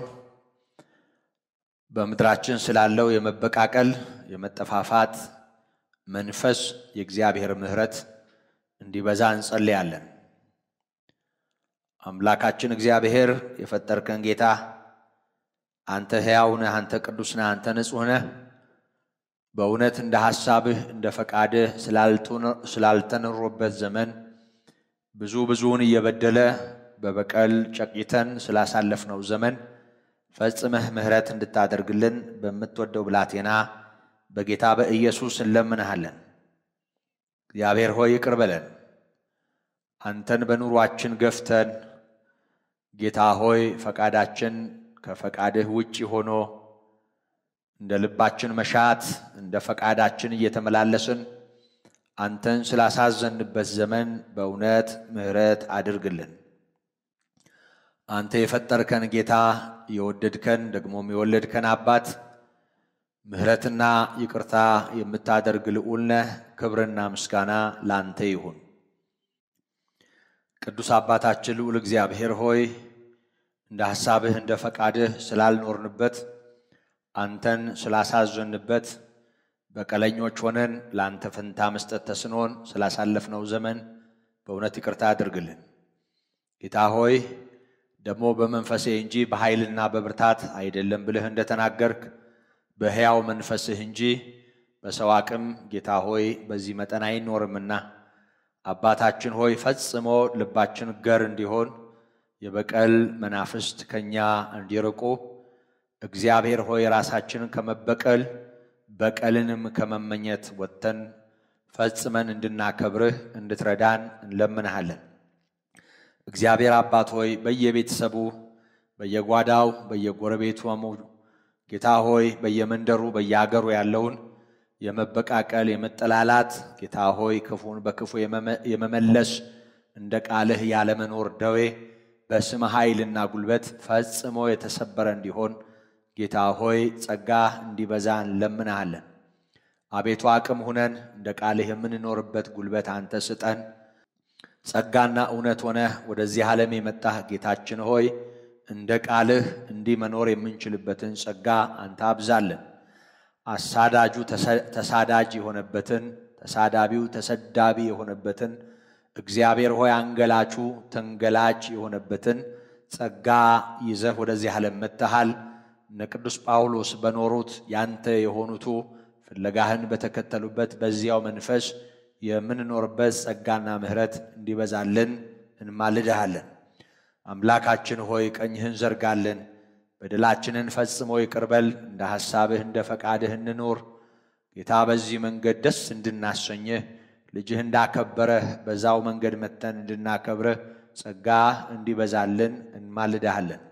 Speaker 2: በምድራችን ስላለው የመበቃቀል የመጠፋፋት መንፈስ የእግዚአብሔር ምሕረት እንዲበዛ እንጸልያለን። አምላካችን እግዚአብሔር የፈጠርከን ጌታ አንተ ሕያው ነህ፣ አንተ ቅዱስ ነህ፣ አንተ ንጹሕ ነህ። በእውነት እንደ ሐሳብህ እንደ ፈቃድህ ስላልተኖሮበት ዘመን ብዙ ብዙውን እየበደለ በበቀል ጨቂተን ስላሳለፍነው ዘመን ፈጽመህ ምሕረት እንድታደርግልን በምትወደው ብላቴና በጌታ በኢየሱስ እንለምንሃለን። እግዚአብሔር ሆይ ይቅር በለን። አንተን በኑሯችን ገፍተን ጌታ ሆይ ፈቃዳችን ከፈቃድህ ውጭ ሆኖ እንደ ልባችን መሻት እንደ ፈቃዳችን እየተመላለስን አንተን ስላሳዘንበት ዘመን በእውነት ምሕረት አድርግልን። አንተ የፈጠርከን ጌታ የወደድከን ደግሞም የወለድከን አባት ምሕረትና ይቅርታ የምታደርግ ልዑል ነህ። ክብርና ምስጋና ላንተ ይሁን። ቅዱስ አባታችን ልዑል እግዚአብሔር ሆይ እንደ ሐሳብህ እንደ ፈቃድህ ስላልኖርንበት አንተን ስላሳዘንበት በቀለኞች ሆነን ለአንተ ፈንታ መስጠት ተስኖን ስላሳለፍነው ዘመን በእውነት ይቅርታ አድርግልን። ጌታ ሆይ ደግሞ በመንፈሴ እንጂ በኃይልና በብርታት አይደለም ብልህ እንደተናገርክ በሕያው መንፈስህ እንጂ በሰው አቅም ጌታ ሆይ በዚህ መጠን አይኖርምና አባታችን ሆይ ፈጽሞ ልባችን ገር እንዲሆን የበቀል መናፍስት ከኛ እንዲርቁ እግዚአብሔር ሆይ ራሳችንን ከመበቀል በቀልንም ከመመኘት ወጥተን ፈጽመን እንድናከብርህ እንድትረዳን እንለምንሃለን። እግዚአብሔር አባት ሆይ በየቤተሰቡ በየጓዳው በየጎረቤቱ ጌታ ሆይ በየመንደሩ በየአገሩ ያለውን የመበቃቀል የመጠላላት ጌታ ሆይ ክፉን በክፉ የመመለስ እንደ ቃልህ ያለመኖር ደዌ በስም ኃይልና ጉልበት ፈጽሞ የተሰበረ እንዲሆን ጌታ ሆይ ጸጋ እንዲበዛ እንለምንሃለን። አቤቱ አቅም ሁነን እንደ ቃልህ የምንኖርበት ጉልበት አንተ ስጠን። ጸጋና እውነት ሆነህ ወደዚህ ዓለም የመጣህ ጌታችን ሆይ እንደ ቃልህ እንዲህ መኖር የምንችልበትን ጸጋ አንተ አብዛለን። አሳዳጁ ተሳዳጅ የሆነበትን ተሳዳቢው ተሰዳቢ የሆነበትን እግዚአብሔር ሆይ አንገላቹ ተንገላች የሆነበትን ጸጋ ይዘህ ወደዚህ ዓለም መጥተሃል። እነ ቅዱስ ጳውሎስ በኖሩት ያንተ የሆኑቱ ፍለጋህን በተከተሉበት በዚያው መንፈስ የምንኖርበት ጸጋና ምሕረት እንዲበዛልን እንማልድሃለን። አምላካችን ሆይ ቀኝህን ዘርጋልን፣ በደላችንን ፈጽሞ ይቅርበል። እንደ ሐሳብህ እንደ ፈቃድህ እንኖር። ጌታ በዚህ መንገድ ደስ እንድናሰኝህ ልጅህ እንዳከበረህ በዛው መንገድ መተን እንድናከብርህ ጸጋ እንዲበዛልን እንማልድሃለን።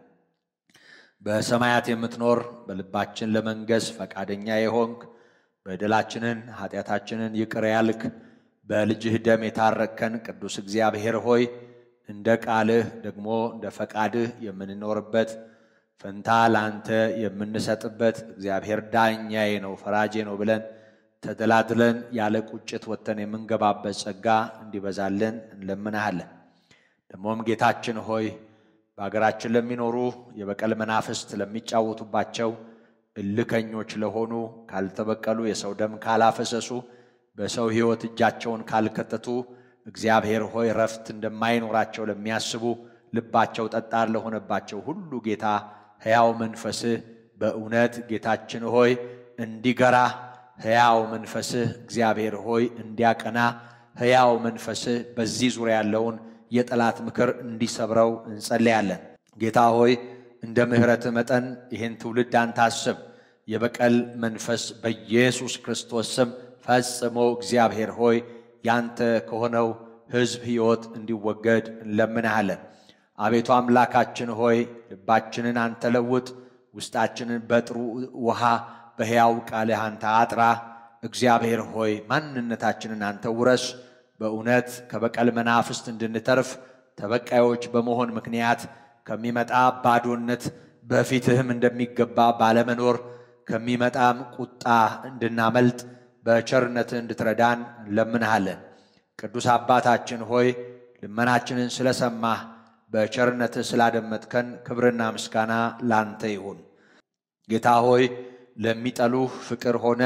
Speaker 2: በሰማያት የምትኖር በልባችን ለመንገስ ፈቃደኛ የሆንክ በደላችንን ኃጢአታችንን ይቅር ያልክ በልጅህ ደም የታረከን ቅዱስ እግዚአብሔር ሆይ እንደ ቃልህ ደግሞ እንደ ፈቃድህ የምንኖርበት ፈንታ ለአንተ የምንሰጥበት እግዚአብሔር ዳኛዬ ነው ፈራጄ ነው ብለን ተደላድለን ያለ ቁጭት ወጥተን የምንገባበት ጸጋ እንዲበዛልን እንለምናሃለን። ደግሞም ጌታችን ሆይ በሀገራችን ለሚኖሩ የበቀል መናፍስት ለሚጫወቱባቸው እልከኞች ለሆኑ ካልተበቀሉ የሰው ደም ካላፈሰሱ በሰው ሕይወት እጃቸውን ካልከተቱ እግዚአብሔር ሆይ ረፍት እንደማይኖራቸው ለሚያስቡ ልባቸው ጠጣር ለሆነባቸው ሁሉ ጌታ ሕያው መንፈስህ በእውነት ጌታችን ሆይ እንዲገራ ሕያው መንፈስህ እግዚአብሔር ሆይ እንዲያቀና ሕያው መንፈስህ በዚህ ዙሪያ ያለውን የጠላት ምክር እንዲሰብረው እንጸለያለን። ጌታ ሆይ እንደ ምሕረትህ መጠን ይህን ትውልድ አንተ አስብ። የበቀል መንፈስ በኢየሱስ ክርስቶስ ስም ፈጽሞ እግዚአብሔር ሆይ ያንተ ከሆነው ሕዝብ ሕይወት እንዲወገድ እንለምንሃለን። አቤቱ አምላካችን ሆይ ልባችንን አንተ ለውጥ፣ ውስጣችንን በጥሩ ውሃ በሕያው ቃልህ አንተ አጥራ። እግዚአብሔር ሆይ ማንነታችንን አንተ ውረስ። በእውነት ከበቀል መናፍስት እንድንተርፍ ተበቃዮች በመሆን ምክንያት ከሚመጣ ባዶነት በፊትህም እንደሚገባ ባለመኖር ከሚመጣም ቁጣ እንድናመልጥ በቸርነትህ እንድትረዳን እንለምንሃለን። ቅዱስ አባታችን ሆይ ልመናችንን ስለሰማህ በቸርነትህ ስላደመጥከን ክብርና ምስጋና ላንተ ይሁን። ጌታ ሆይ ለሚጠሉህ ፍቅር ሆነ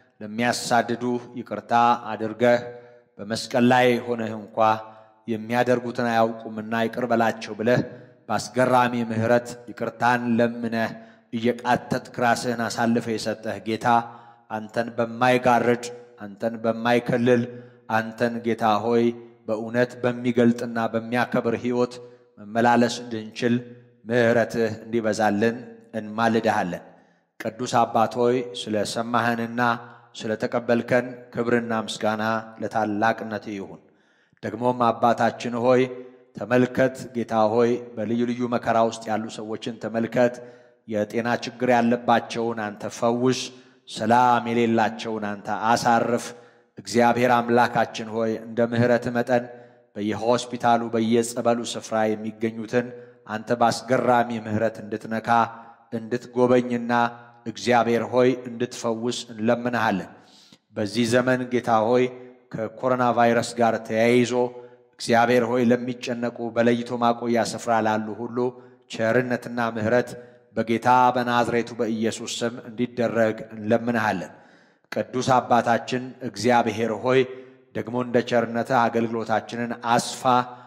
Speaker 2: ለሚያሳድዱህ ይቅርታ አድርገህ በመስቀል ላይ ሆነህ እንኳ የሚያደርጉትን አያውቁምና ይቅር በላቸው ብለህ በአስገራሚ ምሕረት ይቅርታን ለምነህ እየቃተትክ ራስህን አሳልፈህ የሰጠህ ጌታ አንተን በማይጋርድ አንተን በማይከልል አንተን ጌታ ሆይ በእውነት በሚገልጥና በሚያከብር ሕይወት መመላለስ እንድንችል ምሕረትህ እንዲበዛልን እንማልድሃለን። ቅዱስ አባት ሆይ ስለ ሰማህንና ስለ ተቀበልከን ክብርና ምስጋና ለታላቅነት ይሁን። ደግሞም አባታችን ሆይ ተመልከት፣ ጌታ ሆይ በልዩ ልዩ መከራ ውስጥ ያሉ ሰዎችን ተመልከት። የጤና ችግር ያለባቸውን አንተ ፈውስ፣ ሰላም የሌላቸውን አንተ አሳርፍ። እግዚአብሔር አምላካችን ሆይ እንደ ምሕረት መጠን በየሆስፒታሉ በየጸበሉ ስፍራ የሚገኙትን አንተ በአስገራሚ ምሕረት እንድትነካ እንድትጎበኝና እግዚአብሔር ሆይ እንድትፈውስ እንለምንሃለን። በዚህ ዘመን ጌታ ሆይ ከኮሮና ቫይረስ ጋር ተያይዞ እግዚአብሔር ሆይ ለሚጨነቁ በለይቶ ማቆያ ስፍራ ላሉ ሁሉ ቸርነትና ምሕረት በጌታ በናዝሬቱ በኢየሱስ ስም እንዲደረግ እንለምንሃለን። ቅዱስ አባታችን እግዚአብሔር ሆይ ደግሞ እንደ ቸርነትህ አገልግሎታችንን አስፋ።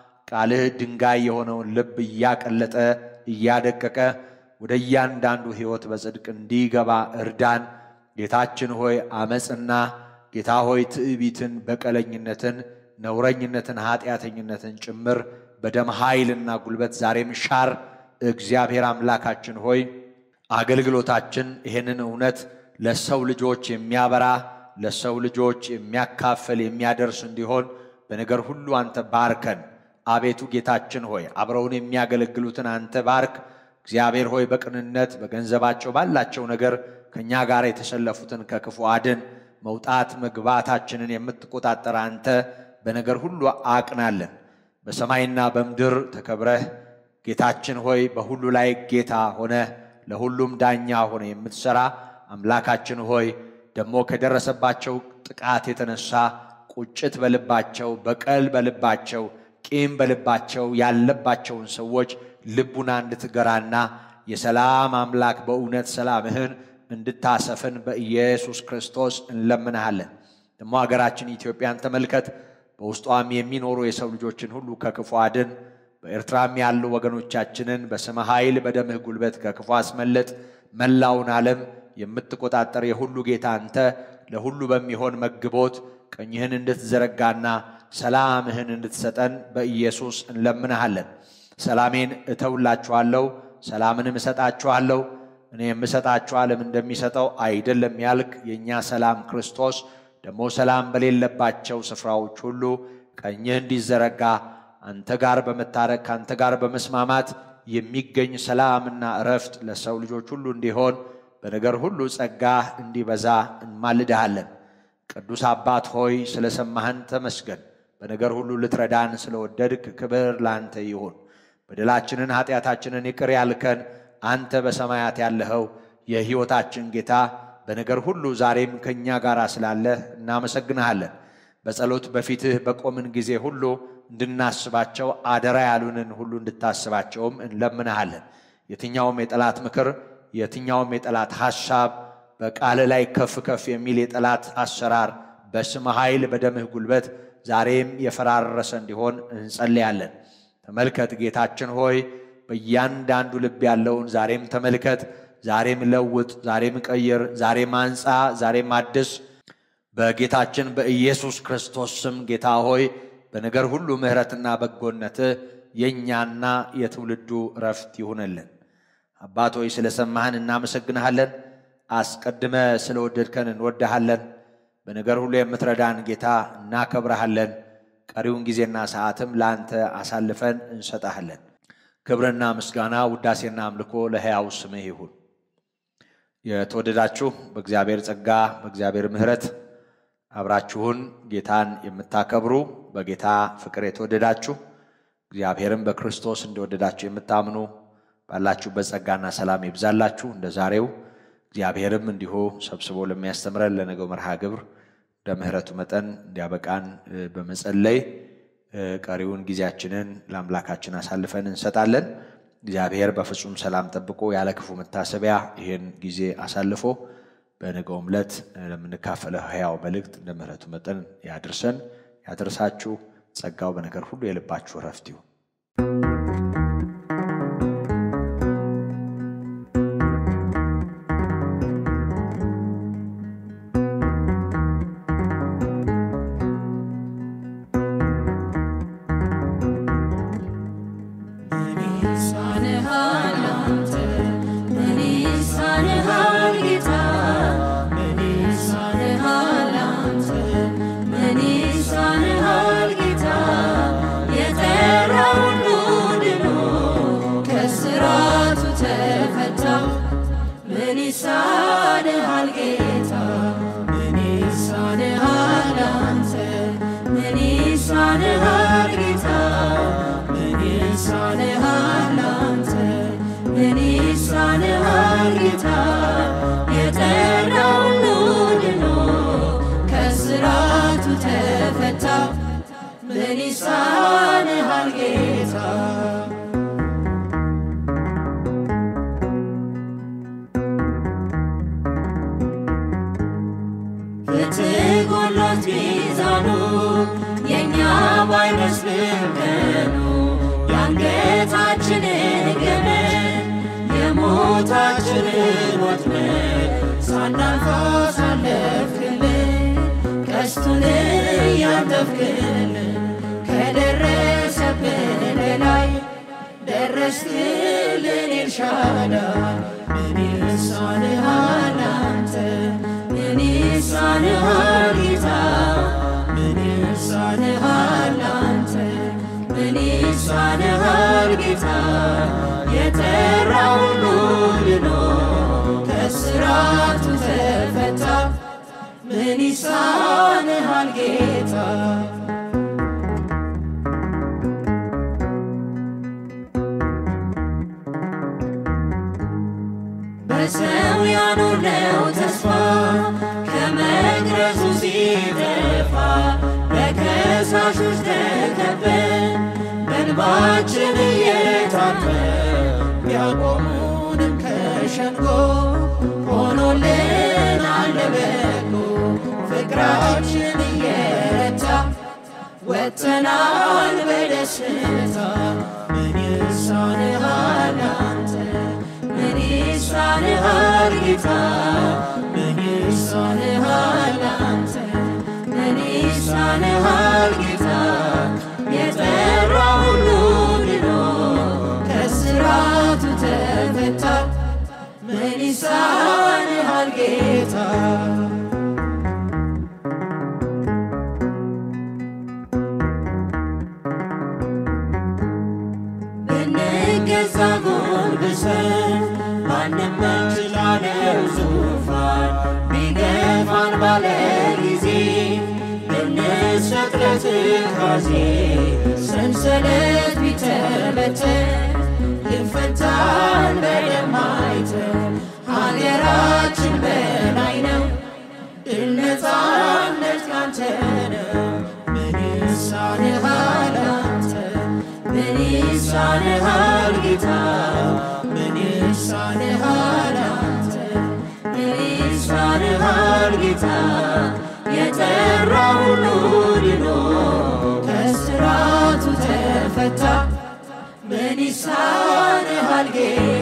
Speaker 2: ቃልህ ድንጋይ የሆነውን ልብ እያቀለጠ እያደቀቀ ወደ እያንዳንዱ ሕይወት በጽድቅ እንዲገባ እርዳን። ጌታችን ሆይ አመፅና ጌታ ሆይ ትዕቢትን፣ በቀለኝነትን፣ ነውረኝነትን፣ ኃጢአተኝነትን ጭምር በደም ኃይልና ጉልበት ዛሬም ሻር። እግዚአብሔር አምላካችን ሆይ አገልግሎታችን ይህንን እውነት ለሰው ልጆች የሚያበራ ለሰው ልጆች የሚያካፍል የሚያደርስ እንዲሆን በነገር ሁሉ አንተ ባርከን። አቤቱ ጌታችን ሆይ አብረውን የሚያገለግሉትን አንተ ባርክ። እግዚአብሔር ሆይ በቅንነት በገንዘባቸው ባላቸው ነገር ከእኛ ጋር የተሰለፉትን ከክፉ አድን። መውጣት መግባታችንን የምትቆጣጠር አንተ በነገር ሁሉ አቅናለን። በሰማይና በምድር ተከብረህ ጌታችን ሆይ በሁሉ ላይ ጌታ ሆነ ለሁሉም ዳኛ ሆነ የምትሠራ አምላካችን ሆይ ደግሞ ከደረሰባቸው ጥቃት የተነሳ ቁጭት በልባቸው በቀል በልባቸው ቂም በልባቸው ያለባቸውን ሰዎች ልቡና እንድትገራና የሰላም አምላክ በእውነት ሰላምህን እንድታሰፍን በኢየሱስ ክርስቶስ እንለምንሃለን። ደግሞ ሀገራችን ኢትዮጵያን ተመልከት። በውስጧም የሚኖሩ የሰው ልጆችን ሁሉ ከክፉ አድን። በኤርትራም ያሉ ወገኖቻችንን በስመ ኃይል በደምህ ጉልበት ከክፉ አስመልጥ። መላውን ዓለም የምትቆጣጠር የሁሉ ጌታ አንተ ለሁሉ በሚሆን መግቦት ቀኝህን እንድትዘረጋና ሰላምህን እንድትሰጠን በኢየሱስ እንለምንሃለን። ሰላሜን እተውላችኋለሁ፣ ሰላምንም እሰጣችኋለሁ። እኔ የምሰጣችሁ ዓለም እንደሚሰጠው አይደለም ያልክ የእኛ ሰላም ክርስቶስ ደግሞ ሰላም በሌለባቸው ስፍራዎች ሁሉ ቀኝህ እንዲዘረጋ አንተ ጋር በመታረቅ ከአንተ ጋር በመስማማት የሚገኝ ሰላምና እረፍት ለሰው ልጆች ሁሉ እንዲሆን በነገር ሁሉ ጸጋህ እንዲበዛ እንማልድሃለን። ቅዱስ አባት ሆይ ስለ ሰማህን ተመስገን። በነገር ሁሉ ልትረዳን ስለወደድክ ክብር ላንተ ይሁን። በደላችንን ኃጢአታችንን ይቅር ያልከን አንተ በሰማያት ያለኸው የሕይወታችን ጌታ በነገር ሁሉ ዛሬም ከእኛ ጋር ስላለህ እናመሰግንሃለን። በጸሎት በፊትህ በቆምን ጊዜ ሁሉ እንድናስባቸው አደራ ያሉንን ሁሉ እንድታስባቸውም እንለምንሃለን። የትኛውም የጠላት ምክር፣ የትኛውም የጠላት ሐሳብ በቃል ላይ ከፍ ከፍ የሚል የጠላት አሰራር በስመ ኃይል በደምህ ጉልበት ዛሬም የፈራረሰ እንዲሆን እንጸልያለን። ተመልከት ጌታችን ሆይ በእያንዳንዱ ልብ ያለውን ዛሬም ተመልከት፣ ዛሬም ለውጥ፣ ዛሬም ቀይር፣ ዛሬም አንጻ፣ ዛሬም አድስ። በጌታችን በኢየሱስ ክርስቶስ ስም ጌታ ሆይ በነገር ሁሉ ምሕረትና በጎነትህ የእኛና የትውልዱ እረፍት ይሁንልን። አባት ሆይ ስለ ሰማህን እናመሰግንሃለን። አስቀድመ ስለ ወደድከን እንወድሃለን። በነገር ሁሉ የምትረዳን ጌታ እናከብረሃለን። ቀሪውን ጊዜና ሰዓትም ለአንተ አሳልፈን እንሰጣሃለን። ክብርና ምስጋና ውዳሴና አምልኮ ለሕያው ስምህ ይሁን። የተወደዳችሁ በእግዚአብሔር ጸጋ በእግዚአብሔር ምሕረት አብራችሁን ጌታን የምታከብሩ በጌታ ፍቅር የተወደዳችሁ እግዚአብሔርም በክርስቶስ እንደወደዳችሁ የምታምኑ ባላችሁበት ጸጋና ሰላም ይብዛላችሁ። እንደ ዛሬው እግዚአብሔርም እንዲሁ ሰብስቦ ለሚያስተምረን ለነገው መርሃ ግብር እንደ ምሕረቱ መጠን እንዲያበቃን እ፣ በመጸለይ እ፣ ቀሪውን ጊዜያችንን ለአምላካችን አሳልፈን እንሰጣለን። እግዚአብሔር በፍጹም ሰላም ጠብቆ ያለ ክፉ መታሰቢያ ይህን ጊዜ አሳልፎ በነገውም ዕለት ለምንካፈለው ሕያው መልእክት እንደ ምሕረቱ መጠን ያድርሰን ያድርሳችሁ። ጸጋው በነገር ሁሉ የልባችሁ ረፍት ይሁን።
Speaker 3: ምን ይሳንሃል አንተ? ምን ይሳንሃል ጌታ? ምን ይሳንሃል አንተ? ምን ይሳንሃል ጌታ? የጠራ ሁሉ ድኖ ከእስራቱ ተፈታ። ምን ይሳንሃል ጌታ? ምን ይሳንሃል አንተ? ምን ይሳንሃል ጌታ? ምን ይሳንሃል አንተ? ምን ይሳንሃል ጌታ? የጠራ ሁሉ ድኖ ከእስራቱ ተፈታ። ምን ይሳንሃል ጌታ? ፍትህ ጎሎት ሚዛኑ የእኛ ባይመስልም ቀኑ የአንገታችንን ገመድ የሞታችንን ወጥመድ ሳናልፍ አሳለፍክልን ቀስቱን እያንጠፍክልን ከደረሰብን በላይ ደረስክልን ኤልሻዳይ ምን ይሳንሃል አንተ ምን ይሳንሃል ጌታ ምን ይሳንሃል አንተ ምን ይሳንሃል ጌታ የጠራ ሁሉ ድኖ ከእስራቱ ተፈታ ምን ይሳንሃል ጌታ በሰው ያኖርነው ተስፋ ከመቅረዙ ሲጠፋ በከሳሾች ተከበን በእንባችን እየታጠብን ቢያቆሙንም ከሸንጎ ሆኖልናል ለበጎ ፍቅራችን እየረታ ወጥተናል በደስታ ምን ይሳንሃል አንተ ምን ይሳንሃል ጌታ ምን ይሳንሃል አንተ ምን ይሳንሃል ጌታ የጠራ ሁሉ ድኖ ከእስራቱ ተፈታ ምን ይሳንሃል ጌታ ብንገዛ ጎንብሰን ባንመች ላለው ዙፋን ቢገፋን ባለ ጊዜ ብንሰጥ ለትካዜ ሰንሰለት ቢተበተን ይፈታል በደም አይተን ሀገራችን በላይ ነው ድል ነፃነት ካንተ ነው ምን ይሳንሃል አንተ ምን ይሳንሃል ጌታ ምን ይሳንሃል አንተ ምን ይሳንሃል ጌታ የጠራ ሁሉ ድኖ ከእስራቱ ተፈታ ምን ይሳንሃል ጌታ